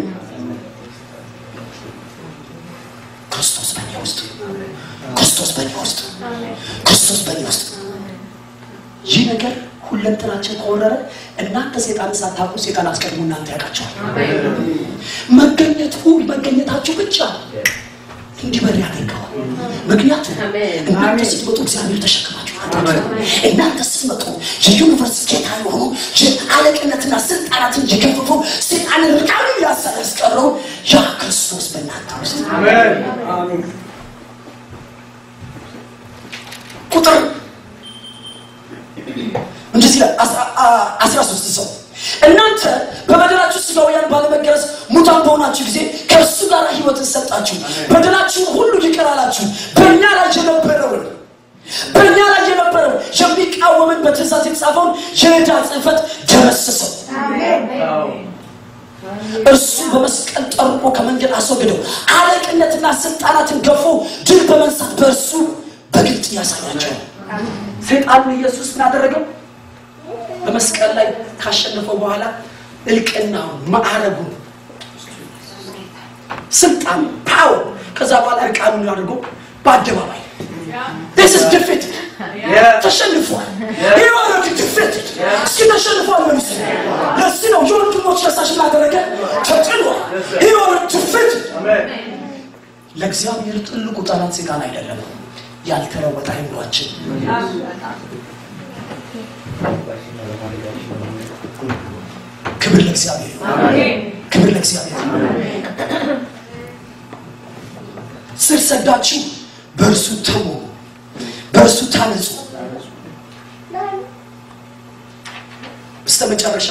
ክርስቶስ በእኔ ውስጥ፣ ክርስቶስ በእኔ ውስጥ፣ ክርስቶስ በእኔ ውስጥ ይህ ነገር ሁለንተናችን ከወረረ እናንተ ሴጣንን ሳታውቁ ሴጣን አስቀድሞ እናንተ ያውቃቸዋል። መገኘቱ መገኘታችሁ ብቻ እንዲበር ያደርገዋል። ምክንያቱም እናንተ ስትመጡ እግዚአብሔር ተሸክማችሁ አታውቁም። እናንተ ስትመጡ የዩኒቨርስ ጌታ የሆኑ አለቅነትና ስልጣናትን የገፈፉ ሴጣንን ርቃኑ ያሰረ ያስቀረው ያ ክርስቶስ በእናንተ ውስጥ Amen. ቁጥር እንደዚህ ይላል አስራ- አ- አስራ ሶስት ሰው እናንተ በበደላችሁ ስጋውያን ባለመገረዝ ሙታን በሆናችሁ ጊዜ ከእርሱ ጋር ህይወትን ሰጣችሁ በደላችሁን ሁሉ ይቅር አላችሁ በእኛ ላይ የነበረውን በእኛ ላይ የነበረውን የሚቃወምን በትእዛዝ የተጻፈውን የዕዳ ጽሕፈት ደመሰሰው እርሱ በመስቀል ጠርቆ ከመንገድ አስወግደው አለቅነትና ስልጣናትን ገፎ ድል በመንሳት በእርሱ በግልጥ ያሳያቸው ሰይጣን ኢየሱስ ምን አደረገው በመስቀል ላይ ካሸነፈው በኋላ እልቅናውን ማዕረጉን ስልጣን ፓወር ከዛ በኋላ እርቃኑን አድርጎ በአደባባይ this is defeat ተሸንፏል። ይህ ማለት ድፍረትድ እስኪ ተሸንፏል መልሱ። ለዚህ ነው የወንድሞች ፈሳሽ ላደረገ ተጥሏል። ይህ ማለት ድፍረትድ ለእግዚአብሔር ትልቁ ጠላት ሴጣን አይደለም፣ ያልተለወጠ አይምሯችን። ክብር ለእግዚአብሔር ይሁን። ክብር ለእግዚአብሔር ይሁን። ስር ሰዳችሁ በእርሱ ተሙ፣ በእርሱ ታነጹ። በስተ መጨረሻ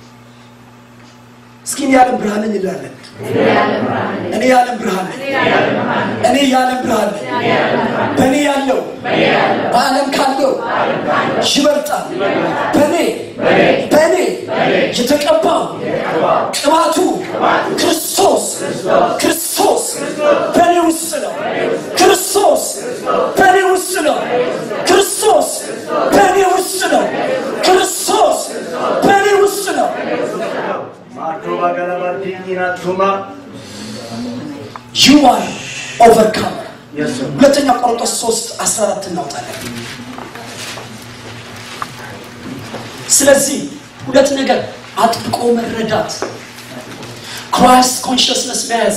እስኪ እኔ የዓለም ብርሃን ነኝ እንላለን። እኔ የዓለም ብርሃን ነኝ። እኔ የዓለም ብርሃን ነኝ። በእኔ ያለው በዓለም ካለው ይበልጣል። በእኔ በእኔ የተቀባው ቅባቱ ክርስቶስ ክርስቶስ በእኔ ውስጥ ነው። ክርስቶስ በእኔ ውስጥ ነው። ክርስቶስ በእኔ ውስጥ ነው። ክርስቶስ በእኔ ውስጥ ነው። Matroba galabatina tuma. ዩ አር ኦቨርካመር Yes, sir. ሁለተኛ ቆሮንቶስ 3 14 እናውጣለን። ስለዚህ ሁለት ነገር አጥብቆ መረዳት፣ ክራይስት ኮንሽስነስ መያዝ።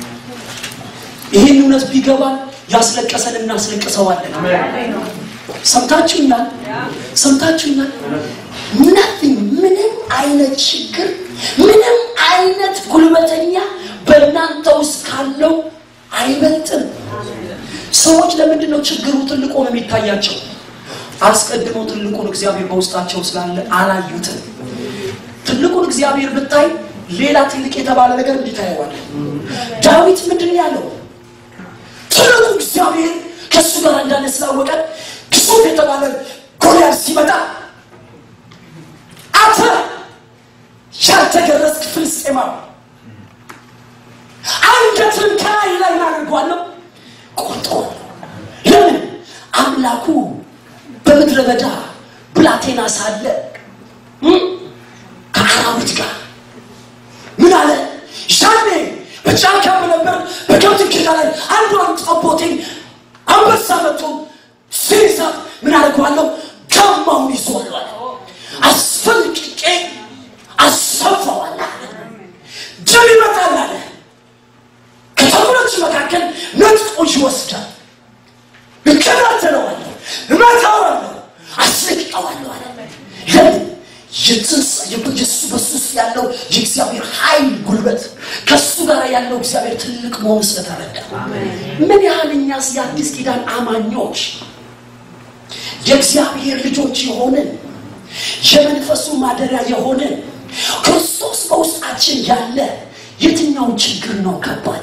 ይህን እውነት ቢገባን ያስለቀሰን እናስለቅሰዋለን። ሰምታችሁኛል? ሰምታችሁኛል? ናቲንግ ምንም አይነት ችግር ምንም አይነት ጉልበተኛ በእናንተ ውስጥ ካለው አይበልጥም። ሰዎች ለምንድን ነው ችግሩ ትልቅ ሆኖ የሚታያቸው? አስቀድመው ትልቁን እግዚአብሔር በውስጣቸው ስላለ አላዩትም። ትልቁን እግዚአብሔር ብታይ ሌላ ትልቅ የተባለ ነገር እንዲታየዋል። ዳዊት ምንድን ነው ያለው? ትልቁ እግዚአብሔር ከእሱ ጋር እንዳለ ስላወቀ ግዙፍ የተባለ ጎልያድ ሲመጣ አንተ ያልተገረዝክ ፍልስጤማዊ አንገትን ከላይ ላይ እናደርገዋለሁ ቆርጦ ለምን አምላኩ በምድረ በዳ ብላቴና ሳለ እም፣ ከአራዊት ጋር ምን አለ ሻኔ በጫካ በነበር በከብት ኪዳ ላይ አንዷን ጠቦቴን አንበሳ መጥቶ ሲይዛት ምን አደርገዋለሁ ጋማውን ይዞዋል አስፈልቅቄ አሰፋዋል ጅብ ይመጣል አለ ከተኩሎች መካከል ነጥቆ ይወስዳል እከታተለዋለሁ እመታዋለሁ አስለቅቀዋለሁ አለ ለምን የትንስ የሱ በሱ ውስጥ ያለው የእግዚአብሔር ኃይል ጉልበት ከሱ ጋር ያለው እግዚአብሔር ትልቅ መሆኑ ስለተረዳ ምን ያህል እኛስ የአዲስ ኪዳን አማኞች የእግዚአብሔር ልጆች የሆንን የመንፈሱ ማደሪያ የሆንን ክርስቶስ በውስጣችን ያለ የትኛው ችግር ነው ከባድ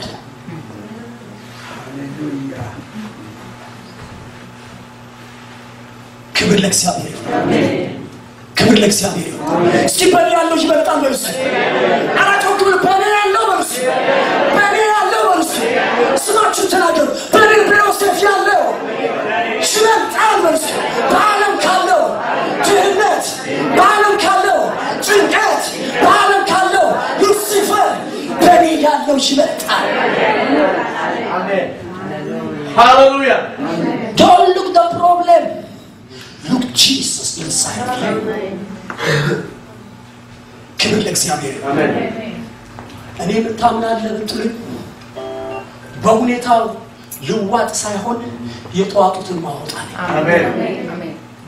ክብር ለእግዚአብሔር ይሁን ክብር ለእግዚአብሔር ይሁን እስኪ በእኔ ያለው ይበልጣል በርሱ አራቶ ክብር በእኔ ያለው በርሱ በእኔ ያለው በርሱ ስማችሁ ተናገሩ በእኔ ብሎሴፍ ያለው ይበልጣል በርሱ በዓለም ካለው ድህነት በዓለም ካለው ጭንቀት በዓለም ካለው ሉሲፈር በእኔ ያለው ይበልጣል Amen. Hallelujah. Don't look the problem. Look Jesus inside you. ክብር ለእግዚአብሔር ይሁን። Amen. እኔ የምታምናለህ ብትሉኝ በሁኔታው ልዋጥ ሳይሆን የጠዋጡትን ማወጣ ነኝ። Amen.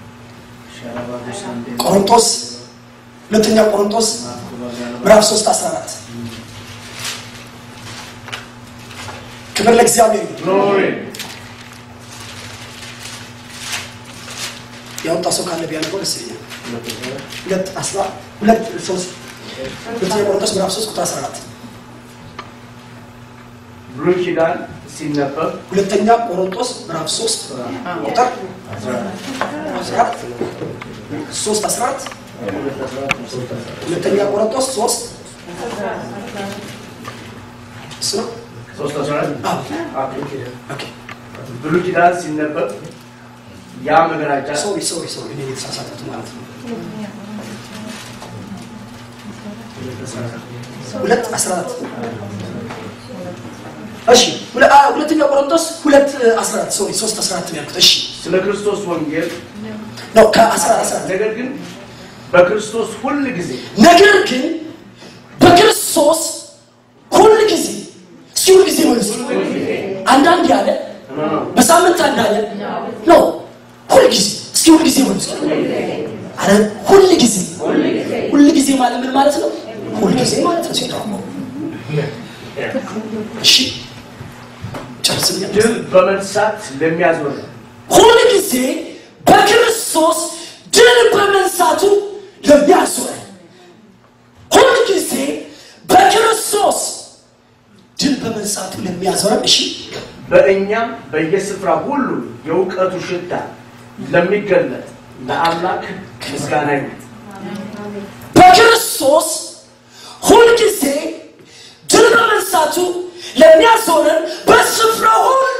ቆሮንቶስ ሁለተኛ ቆሮንቶስ ምዕራፍ 3 14 ክብር ለእግዚአብሔር ይሁን። Glory. ያወጣ ሰው ካለ ቢያነበው ደስ ይለኛል። ሁለት አስራ ሁለት ሶስት ሁለተኛ ቆሮንቶስ ምዕራፍ 3 ቁጥር 14 ብሉይ ኪዳን ሲነበብ ሁለተኛ ቆሮንቶስ ምዕራፍ 3 ቁጥር 14 3 14 ሁለተኛ ቆሮንቶስ 3 እሱ ነው። ሶስት አስራ አንድ አዎ። ኦኬ ብሉይ ኪዳን ሲነበብ ያ መገናጫ ሶሪ ሶሪ ሶሪ እኔ የተሳሳትኩት ማለት ነው። ሁለት አስራ አራት እሺ ሁለ- አ- ሁለተኛ ቆሮንቶስ ሁለት አስራ አራት ሶሪ ሶስት አስራ አራት ነው ያልኩት እሺ ስለ ክርስቶስ ወንጌል ነው ከአስራ አስራ አራት ነገር ግን በክርስቶስ ሁል ጊዜ ነገር ግን በክርስቶስ ሁል ጊዜ እስኪ ሁል ጊዜ መልስ አንዳንድ ያለ በሳምንት አንዳለ ነው ሁል ጊዜ እስኪ ሁል ጊዜ መልስ አረ ሁል ጊዜ ሁል ጊዜ ማለት ምን ማለት ነው ሁል ጊዜ ማለት ነው ሲተረጎም እሺ ጨርስም ድል በመንሳት ለሚያዞር ሁል ጊዜ በክርስቶስ ድል በመንሳቱ ለሚያዞረን ሁል ጊዜ በክርስቶስ ድል በመንሳቱ ለሚያዞረን እሺ በእኛም በየስፍራ ሁሉ የእውቀቱ ሽታ ለሚገለጥ ለአምላክ ምስጋና ይሁን። በክርስቶስ ሁልጊዜ ድል በመንሳቱ ለሚያዞረን በስፍራ ሁሉ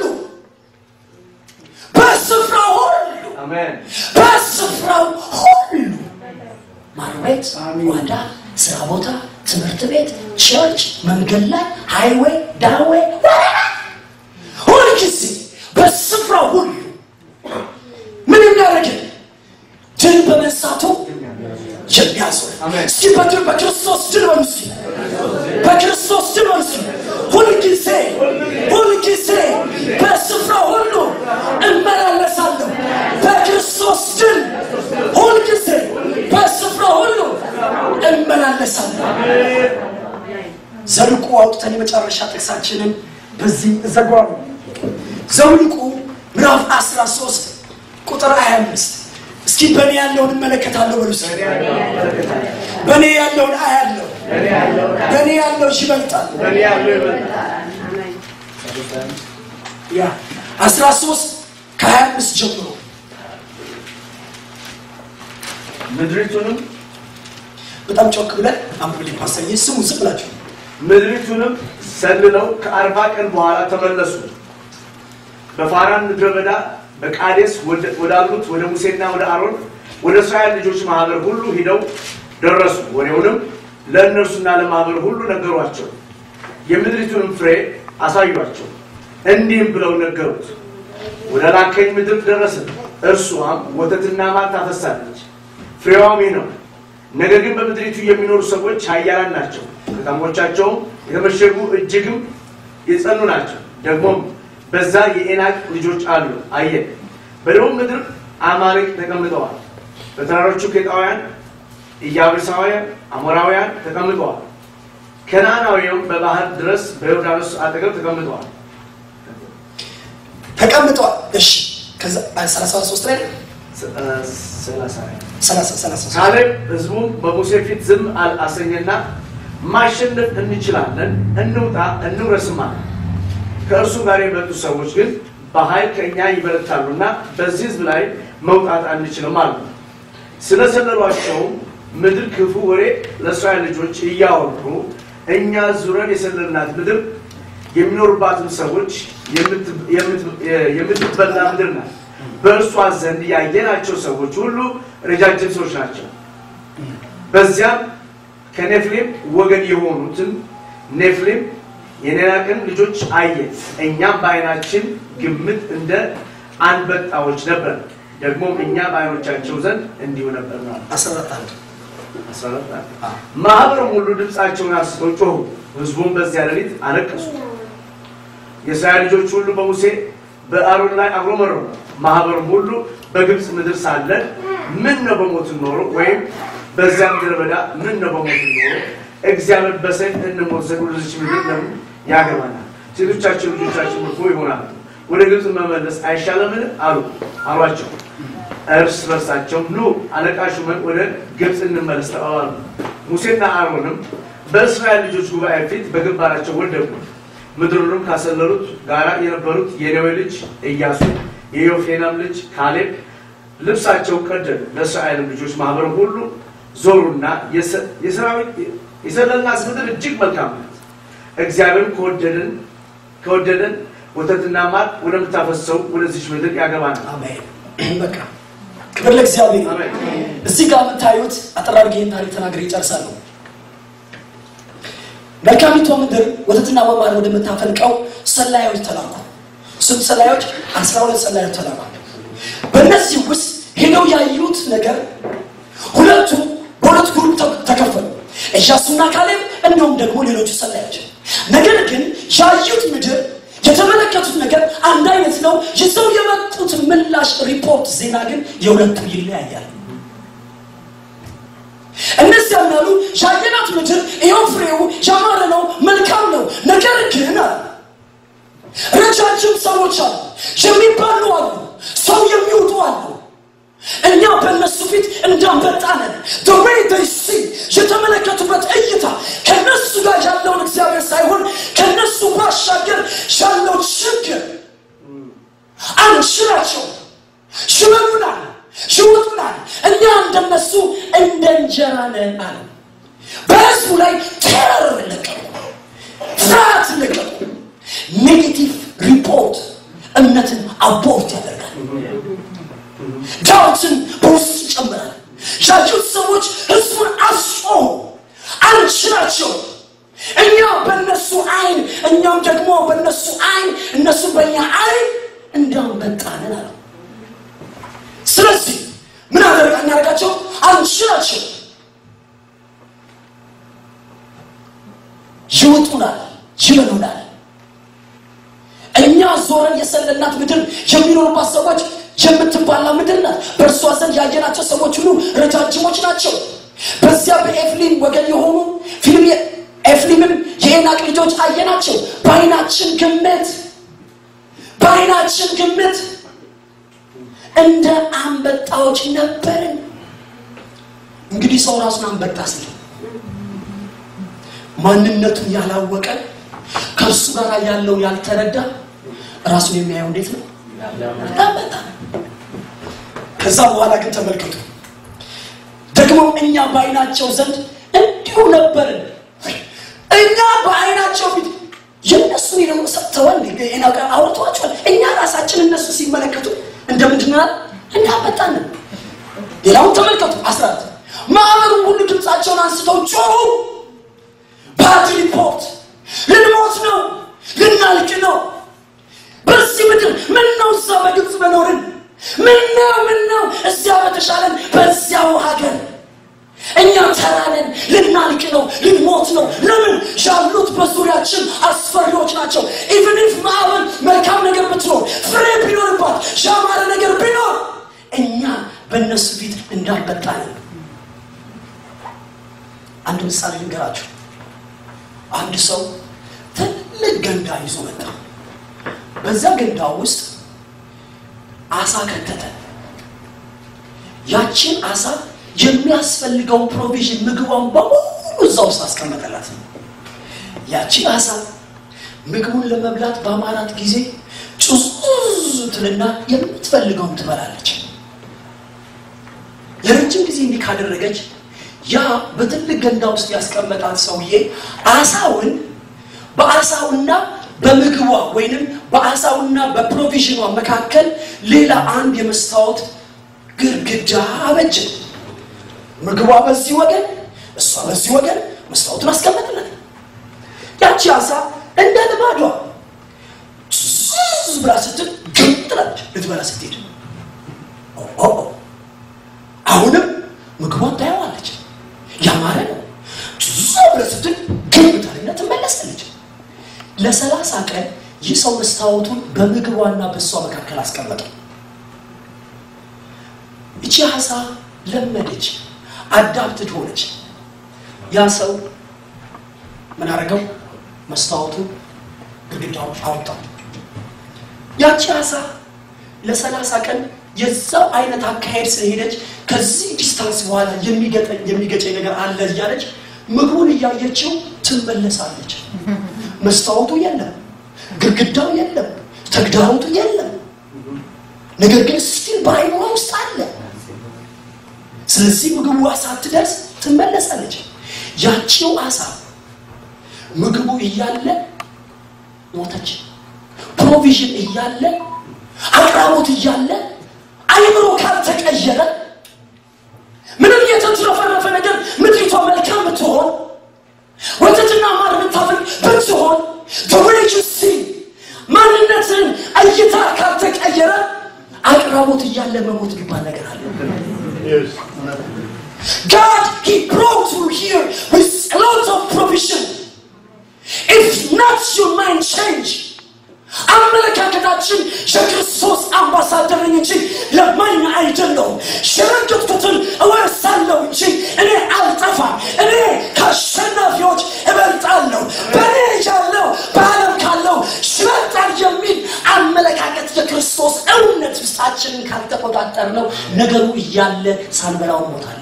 በስፍራ ሁሉ አሜን። በስፍራው ሁሉ ማርቤት ጓዳ ስራ ቦታ ትምህርት ቤት ቸርች መንገድ ላይ ሃይዌይ ዳዌ ሁልጊዜ በስፍራው ሁሉ ምን የሚያደርግን ድል በመንሳቱ የሚያዞር አሜን። እስኪ በድል በክርስቶስ ድል በሉ እስኪ በክርስቶስ ድል በሉ እስኪ ሁልጊዜ ሁልጊዜ በስፍራ ሁሉ እመላለሳለሁ በክርስቶስ ድል ሁልጊዜ በስፍራ ሁሉ እመላለሳለሁ ዘልቁ አውጥተን የመጨረሻ ጥቅሳችንን በዚህ እዘጓሉ ዘውልቁ ምዕራፍ 13 ቁጥር 25 እስኪ በእኔ ያለውን እመለከታለሁ በሉ እስኪ በእኔ ያለውን አያለሁ በእኔ ያለው ይበልጣል በእኔ ያለው ይበልጣል። ያ 13 ከ25 ጀምሮ ምድሪቱንም በጣም ጮክ ብለን አንብብልኝ ፓስተር ስሙ ዝም ብላችሁ ምድሪቱንም ሰልለው ከአርባ ቀን በኋላ ተመለሱ። በፋራን ምድረ በዳ በቃዴስ ወደ- ወዳሉት ወደ ሙሴና ወደ አሮን ወደ እስራኤል ልጆች ማህበር ሁሉ ሂደው ደረሱ። ወሬውንም ለእነርሱና ለማህበር ሁሉ ነገሯቸው። የምድሪቱንም ፍሬ አሳዩአቸው። እንዲህም ብለው ነገሩት፣ ወደ ላከኝ ምድር ደረስን። እርሷም ወተትና ማር ታፈሳለች፣ ፍሬዋም ይህ ነው። ነገር ግን በምድሪቱ የሚኖሩ ሰዎች ኃያላን ናቸው፣ ከተሞቻቸውም የተመሸጉ እጅግም የጸኑ ናቸው። ደግሞም በዛ የኤናቅ ልጆች አሉ። አየን። በደቡብ ምድር አማሌቅ ተቀምጠዋል። በተራሮቹ ኬጣውያን፣ ኢያቡሳውያን፣ አሞራውያን ተቀምጠዋል። ከነዓናውያም በባህር ድረስ በዮርዳኖስ አጠገብ ተቀምጠዋል። ተቀምጠዋል እሺ ከዛ 33 ላይ ስ- እ፣ ሰላሳ 30 33 ካሌብ ህዝቡም በሙሴ ፊት ዝም አል- አሰኘና ማሸነፍ እንችላለን፣ እንውጣ፣ እንውረስም አለ። ከእርሱ ጋር የመጡ ሰዎች ግን በኃይል ከእኛ ይበረታሉና በዚህ ህዝብ ላይ መውጣት አንችልም አሉ። ስለሰለሏቸውም ምድር ክፉ ወሬ ለእስራኤል ልጆች እያወሩ እኛ ዙረን የሰለልናት ምድር የሚኖሩባትን ሰዎች የምት- የምት- የምትበላ ምድር ናት። በእርሷ ዘንድ ያየናቸው ሰዎች ሁሉ ረጃጅም ሰዎች ናቸው። በዚያም ከኔፍሌም ወገን የሆኑትን ኔፍሌም የኔናቅን ልጆች አየን። እኛም በዓይናችን ግምት እንደ አንበጣዎች ነበር፣ ደግሞም እኛ በዓይኖቻቸው ዘንድ እንዲሁ ነበር ማለት 14 አንድ ማህበሩም ሁሉ ድምፃቸውን አንስተው ጮሁ። ህዝቡም በዚያ ሌሊት አለቀሱ። የእስራኤል ልጆች ሁሉ በሙሴ በአሮን ላይ አጉረመረሙ። ማህበሩም ሁሉ በግብፅ ምድር ሳለን ምን ነው በሞትን ኖሮ ወይም በዚያ ምድረ በዳ ምን ነው በሞትን ኖሮ እግዚአብሔር በሰይፍ እንሞት ዘንድ ወደዚች ምድር ለምን ያገባናል? ሴቶቻችን ልጆቻችን ምርኮ ይሆናሉ። ወደ ግብፅ መመለስ አይሻለምን? አሉ አሏቸው። እርስ በርሳቸው ኑ አለቃ ሹመን ወደ ግብፅ እንመለስ ተባባሉ። ሙሴና አሮንም በእስራኤል ልጆች ጉባኤ ፊት በግንባራቸው ወደቁ። ምድሩንም ካሰለሉት ጋራ የነበሩት የነዌ ልጅ ኢያሱ የዮፌናም ልጅ ካሌብ ልብሳቸውን ቀደዱ። ለእስራኤልም ልጆች ማህበር ሁሉ ዞሩና የሰ- የሰራዊት የሰለልናት ምድር እጅግ መልካም ናት፣ እግዚአብሔር ከወደደን ከወደደን ወተትና ማር ወደምታፈሰው ወደዚች ምድር ያገባናል። አሜን በቃ ክብር ለእግዚአብሔር ይሁን። አሜን። እዚህ ጋር የምታዩት አጠር አድርጌ ይህን ታሪክ ተናግሬ ይጨርሳለሁ መልካሚቷ ምድር ወተትና ማር ወደምታፈልቀው ሰላዮች ተላኩ ስንት ሰላዮች አስራ ሁለት ሰላዮች ተላኩ በእነዚህ ውስጥ ሄደው ያዩት ነገር ሁለቱ በሁለት ግሩፕ ተ- ተከፈሉ ኢያሱና ካሌብ እንዲሁም ደግሞ ሌሎቹ ሰላዮች ነገር ግን ያዩት ምድር የተመለከቱት ነገር አንድ አይነት ነው ይዘው የመጡት ምላሽ ሪፖርት ዜና ግን የሁለቱ ይለያያል እነዚያም ያሉ ያየናት ምድር ይኸው ፍሬው ያማረ ነው መልካም ነው ነገር ግን አለ ረጃጅም ሰዎች አሉ የሚባሉ አሉ ሰው የሚውጡ አሉ እኛ በእነሱ ፊት እንዳንበጣ ነን the way they see የተመለከቱበት እይታ ከነሱ ጋር ያለውን እግዚአብሔር ሳይሆን ከነሱ ባሻገር ያለው ችግር አንችላቸው ሽበሉናል ሽውጡናል እኛ እንደነሱ እንደ እንጀራ ነን አለ በህዝቡ ላይ ቴረር ለቀቁ ፍርሃት ለቀቁ ኔጌቲቭ ሪፖርት እምነትን አቦርት ያደርጋል ዳውትን በውስጥ ይጨምራል ያዩት ሰዎች ህዝቡን አስጮሁ አንችላቸው እኛ በእነሱ አይን እኛም ደግሞ በእነሱ አይን እነሱ በእኛ አይን እንዳንበጣንን አለ ስለዚህ ምን አደረጋ እናደርጋቸው አንችላቸው ይውጡናል ይበሉናል እኛ ዞረን የሰለልናት ምድር የሚኖሩባት ሰዎች የምትባላ ምድር ናት በእርሷ ዘንድ ያየናቸው ሰዎች ሁሉ ረጃጅሞች ናቸው በዚያ በኤፍሊም ወገን የሆኑ ፊልም ኤፍሊምም የኤናቅ ልጆች አየናቸው በአይናችን ግምት በአይናችን ግምት እንደ አንበጣዎች ነበርን እንግዲህ ሰው ራሱን አንበጣ ሲል ማንነቱን ያላወቀ ከእርሱ ጋር ያለውን ያልተረዳ ራሱን የሚያየው እንዴት ነው አንበጣ ከዛ በኋላ ግን ተመልከቱ ደግሞ እኛ በአይናቸው ዘንድ እንዲሁ ነበርን እኛ በአይናቸው ፊት የእነሱ ደግሞ ሰጥተዋል አውርተዋቸዋል እኛ ራሳችን እነሱ ሲመለከቱ እንደምንድናል እንዳመጣንን ሌላውን ተመልከቱ አስራት ማዕበሩን ሁሉ ድምፃቸውን አንስተው ጮሁ ባድ ሪፖርት ልንሞት ነው ልናልቅ ነው በዚህ ምድር ምን ነው እዛ በግብፅ በኖርን ምን ነው ምን ነው እዚያ በተሻለን በዚያው ሀገር እኛ ተራነን ልናልቅ ነው ልንሞት ነው ለምን ያሉት በዙሪያችን አስፈሪዎች ናቸው ኢቨን ኢፍ ማዕበል መልካም ነገር ብትኖር ፍሬ ቢኖርባት ያማረ ነገር ቢኖር እኛ በእነሱ ፊት እንዳልበጣለን አንድ ምሳሌ ልንገራችሁ አንድ ሰው ትልቅ ገንዳ ይዞ መጣ በዛ ገንዳ ውስጥ አሳ ከተተ ያችን አሳ የሚያስፈልገው ፕሮቪዥን ምግቧን በሙሉ እዛ ውስጥ አስቀመጠላት ያቺ አሳ ምግቡን ለመብላት በአማራት ጊዜ ጩዙዝ ትልና የምትፈልገውን ትበላለች ለረጅም ጊዜ እንዲህ ካደረገች ያ በትልቅ ገንዳ ውስጥ ያስቀመጣት ሰውዬ አሳውን በአሳውና በምግቧ ወይንም በአሳውና በፕሮቪዥኗ መካከል ሌላ አንድ የመስታወት ግርግዳ አበጀ ምግቧ በዚህ ወገን እሷ በዚህ ወገን መስታወቱን አስቀመጥለት ያቺ አሳ እንደ ልማዷ ዙዝ ብላ ስትል ግም ትላለች ልትበላ ስትሄድ ኦ አሁንም ምግቧን ታየዋለች ያማረ ነው ዙዝ ብላ ስትል ግም ታልና ትመለሳለች ለሰላሳ ቀን ይህ ሰው መስታወቱን በምግቧና በእሷ መካከል አስቀመጠው እቺ አሳ ለመደች አዳፕትድ ሆነች ያ ሰው ምን አደረገው መስታወቱን ግድግዳው አወጣው ያቺ አሳ ለሰላሳ ቀን የዛው አይነት አካሄድ ስለሄደች ከዚህ ዲስታንስ በኋላ የሚገጨኝ ነገር አለ እያለች ምግቡን እያየችው ትመለሳለች መስታወቱ የለም ግድግዳው የለም ተግዳሮቱ የለም ነገር ግን ስቲል በአይኗ ውስጥ አለ ስለዚህ ምግቡ ሳትደርስ ትመለሳለች ያቺው አሳ ምግቡ እያለ ሞተች ፕሮቪዥን እያለ አቅራቦት እያለ አይምሮ ካልተቀየረ ምንም የተትረፈረፈ ነገር ምድሪቷ መልካም ብትሆን ወተትና ማር ስትሆን the way you see ማንነትን እይታ ካልተቀየረ አቅራቦት እያለ መሞት የሚባል ነገር አለ God, He brought you here with a lot of provision. If not your mind change, አመለካከታችን የክርስቶስ አምባሳደር ነኝ እንጂ ለማኝ አይደለሁም። የረገጥኩትን እወርሳለሁ እንጂ እኔ አልጠፋም። እኔ ከአሸናፊዎች እበልጣለሁ። በእኔ ያለው በዓለም ካለው ይበልጣል የሚል አመለካከት የክርስቶስ እውነት ውስጣችንን ካልተቆጣጠር ነው ነገሩ እያለ ሳንበላው እንሞታለን።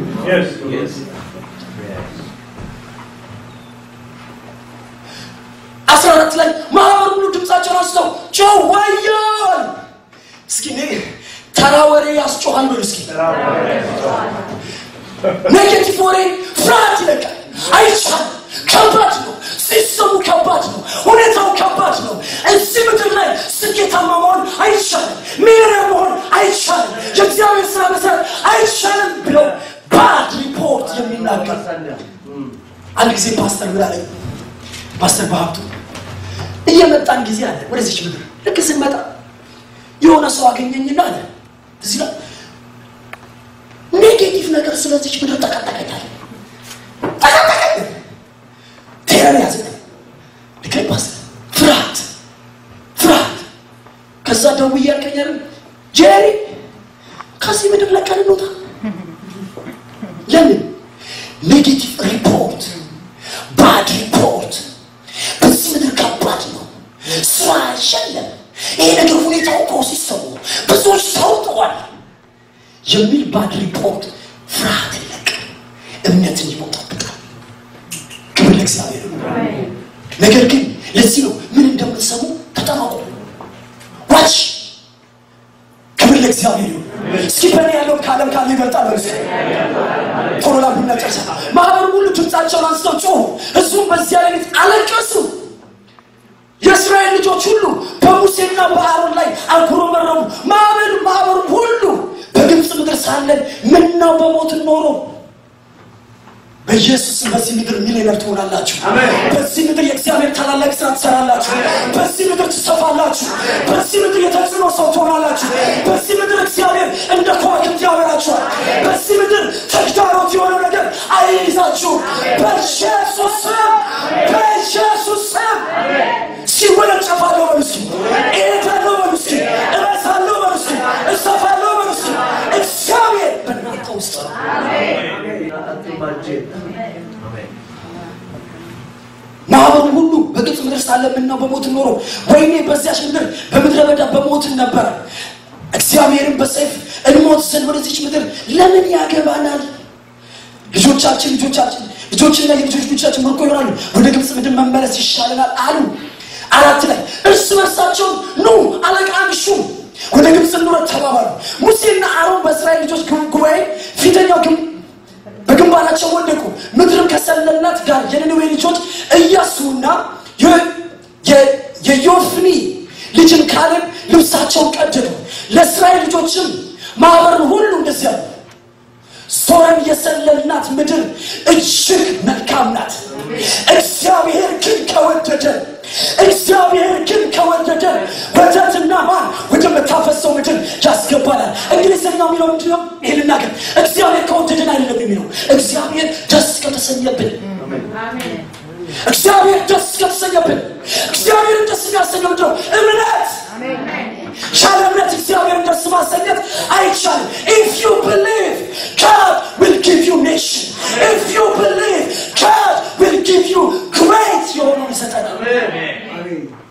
አስራ አራት ላይ ማህበር ሁሉ ድምፃቸውን አንስተው ጮህ ወዮል እስኪ እኔ ተራ ወሬ ያስጮሃል በሉ እስኪ ኔጌቲቭ ወሬ ፍርሃት ይለቃል አይቻልም ከባድ ነው ሲስተሙ ከባድ ነው ሁኔታው ከባድ ነው እዚህ ምድር ላይ ስኬታማ መሆን አይቻልም ሚሊዮነር መሆን አይቻልም የእግዚአብሔር ስራ መስራት አይቻልም ብለው ባድ ሪፖርት የሚናገር አንድ ጊዜ ፓስተር ምን አለኝ ፓስተር በሀብቱ እየመጣን ጊዜ አለ ወደዚች ምድር ልክ ስንመጣ የሆነ ሰው አገኘኝና አለ እዚህ ላይ ኔጌቲቭ ነገር ስለዚች ምድር ጠቀጠቀኛል ጠቀጠቀኝ ቴረር ያዘ ልክ ፓስተር ፍርሃት ፍርሃት ከዛ ደውዬ ያልከኛል ጄሪ ከዚህ ምድር ለቀን እንውጣ ለምን ኔጌቲቭ ሪፖርት ባድ ሪፖርት በዚህ ምድር ከባድ ነው ስራ አይሸለም ይሄ ነገር ሁኔታው እኮ ሲሰሙ ብዙዎች ተውጠዋል የሚል ባድ ሪፖርት ፍርሃት ይለቅ እምነትን ይሞጣብጣል ክብር ለእግዚአብሔር ነገር ግን ለዚህ ነው ምን እንደምትሰሙ ተጠባቁ ዋች ክብር ለእግዚአብሔር ይሁን እስኪ በእኔ ያለውን ከዓለም ካለ ይበልጣል በርስ ቶሎ ላቡና ጨርሳ ማህበሩ ሁሉ ድምፃቸውን አንስተው ጮሁ ህዝቡም በዚያ ሌሊት አለቀሱ የእስራኤል ልጆች ሁሉ በሙሴና በአሮን ላይ አጉረመረሙ ማዕበሉ ማህበሩ ሁሉ በግብፅ ምድር ሳለን ምናው በሞትን ኖሮ በኢየሱስም በዚህ ምድር ሚሊዮነር ትሆናላችሁ በዚህ ምድር የእግዚአብሔር ታላላቅ ስራ ትሰራላችሁ በዚህ ምድር ትሰፋላችሁ በዚህ ምድር የተጽዕኖ ሰው ትሆናላችሁ በዚህ ምድር እግዚአብሔር እንደ ከዋክብት ያበራችኋል በዚህ ምድር ተግዳሮት የሆነ ነገር አይይዛችሁም በኢየሱስ ስም በኢየሱስ ስም ሲወነጨፋለሁ በሉ እስኪ እሄዳለሁ በሉ እስኪ እረሳለሁ በሉ እስኪ እሰፋለሁ በሉ እስኪ እግዚአብሔር በእናንተ ውስጥ ነው ማህበሩ ሁሉ በግብፅ ምድር ሳለ ምነው በሞት ኖሮ ወይኔ በዚያች ምድር በምድረ በዳ በሞትን ነበረ እግዚአብሔርን በሰይፍ እንሞት ዘንድ ወደዚች ምድር ለምን ያገባናል ልጆቻችን ልጆቻችን ልጆችና የልጆች ልጆቻችን ምርኮ ይሆናሉ ወደ ግብፅ ምድር መመለስ ይሻለናል አሉ አራት ላይ እርስ በርሳቸው ኑ አለቃ አንሹም ወደ ግብፅ እንውረድ ተባባሉ ሙሴና አሮን በእስራኤል ልጆች ጉባኤ ፊተኛው ግንብ በግንባራቸው ወደቁ ምድርም ከሰለላት ጋር የነነዌ ልጆች እያሱና የዮፍኒ ልጅን ካሌብ ልብሳቸውን ቀደዱ ለእስራኤል ልጆችም ማህበርን ሁሉ እንደዚያ ነው ዞረን የሰለልናት ምድር እጅግ መልካም ናት እግዚአብሔር ግን ከወደደ እግዚአብሔር ግን ከወደደ ወተትና ማር ወደምታፈሰው ምድር ያስገባናል እንግሊዝኛው የሚለው ምንድን ነው ይህ ልናገር እግዚአብሔር ከወደደን አይደለም የሚለው እግዚአብሔር ደስ ከተሰኘብን እግዚአብሔር ደስ ከተሰኘብን እግዚአብሔርን ደስ የሚያሰኘው ምንድን ነው እምነት ያለ እምነት እግዚአብሔርን ደስ ማሰኘት አይቻልም if you believe God will give you nation if you believe God will give you great የሆነውን ይሰጠናል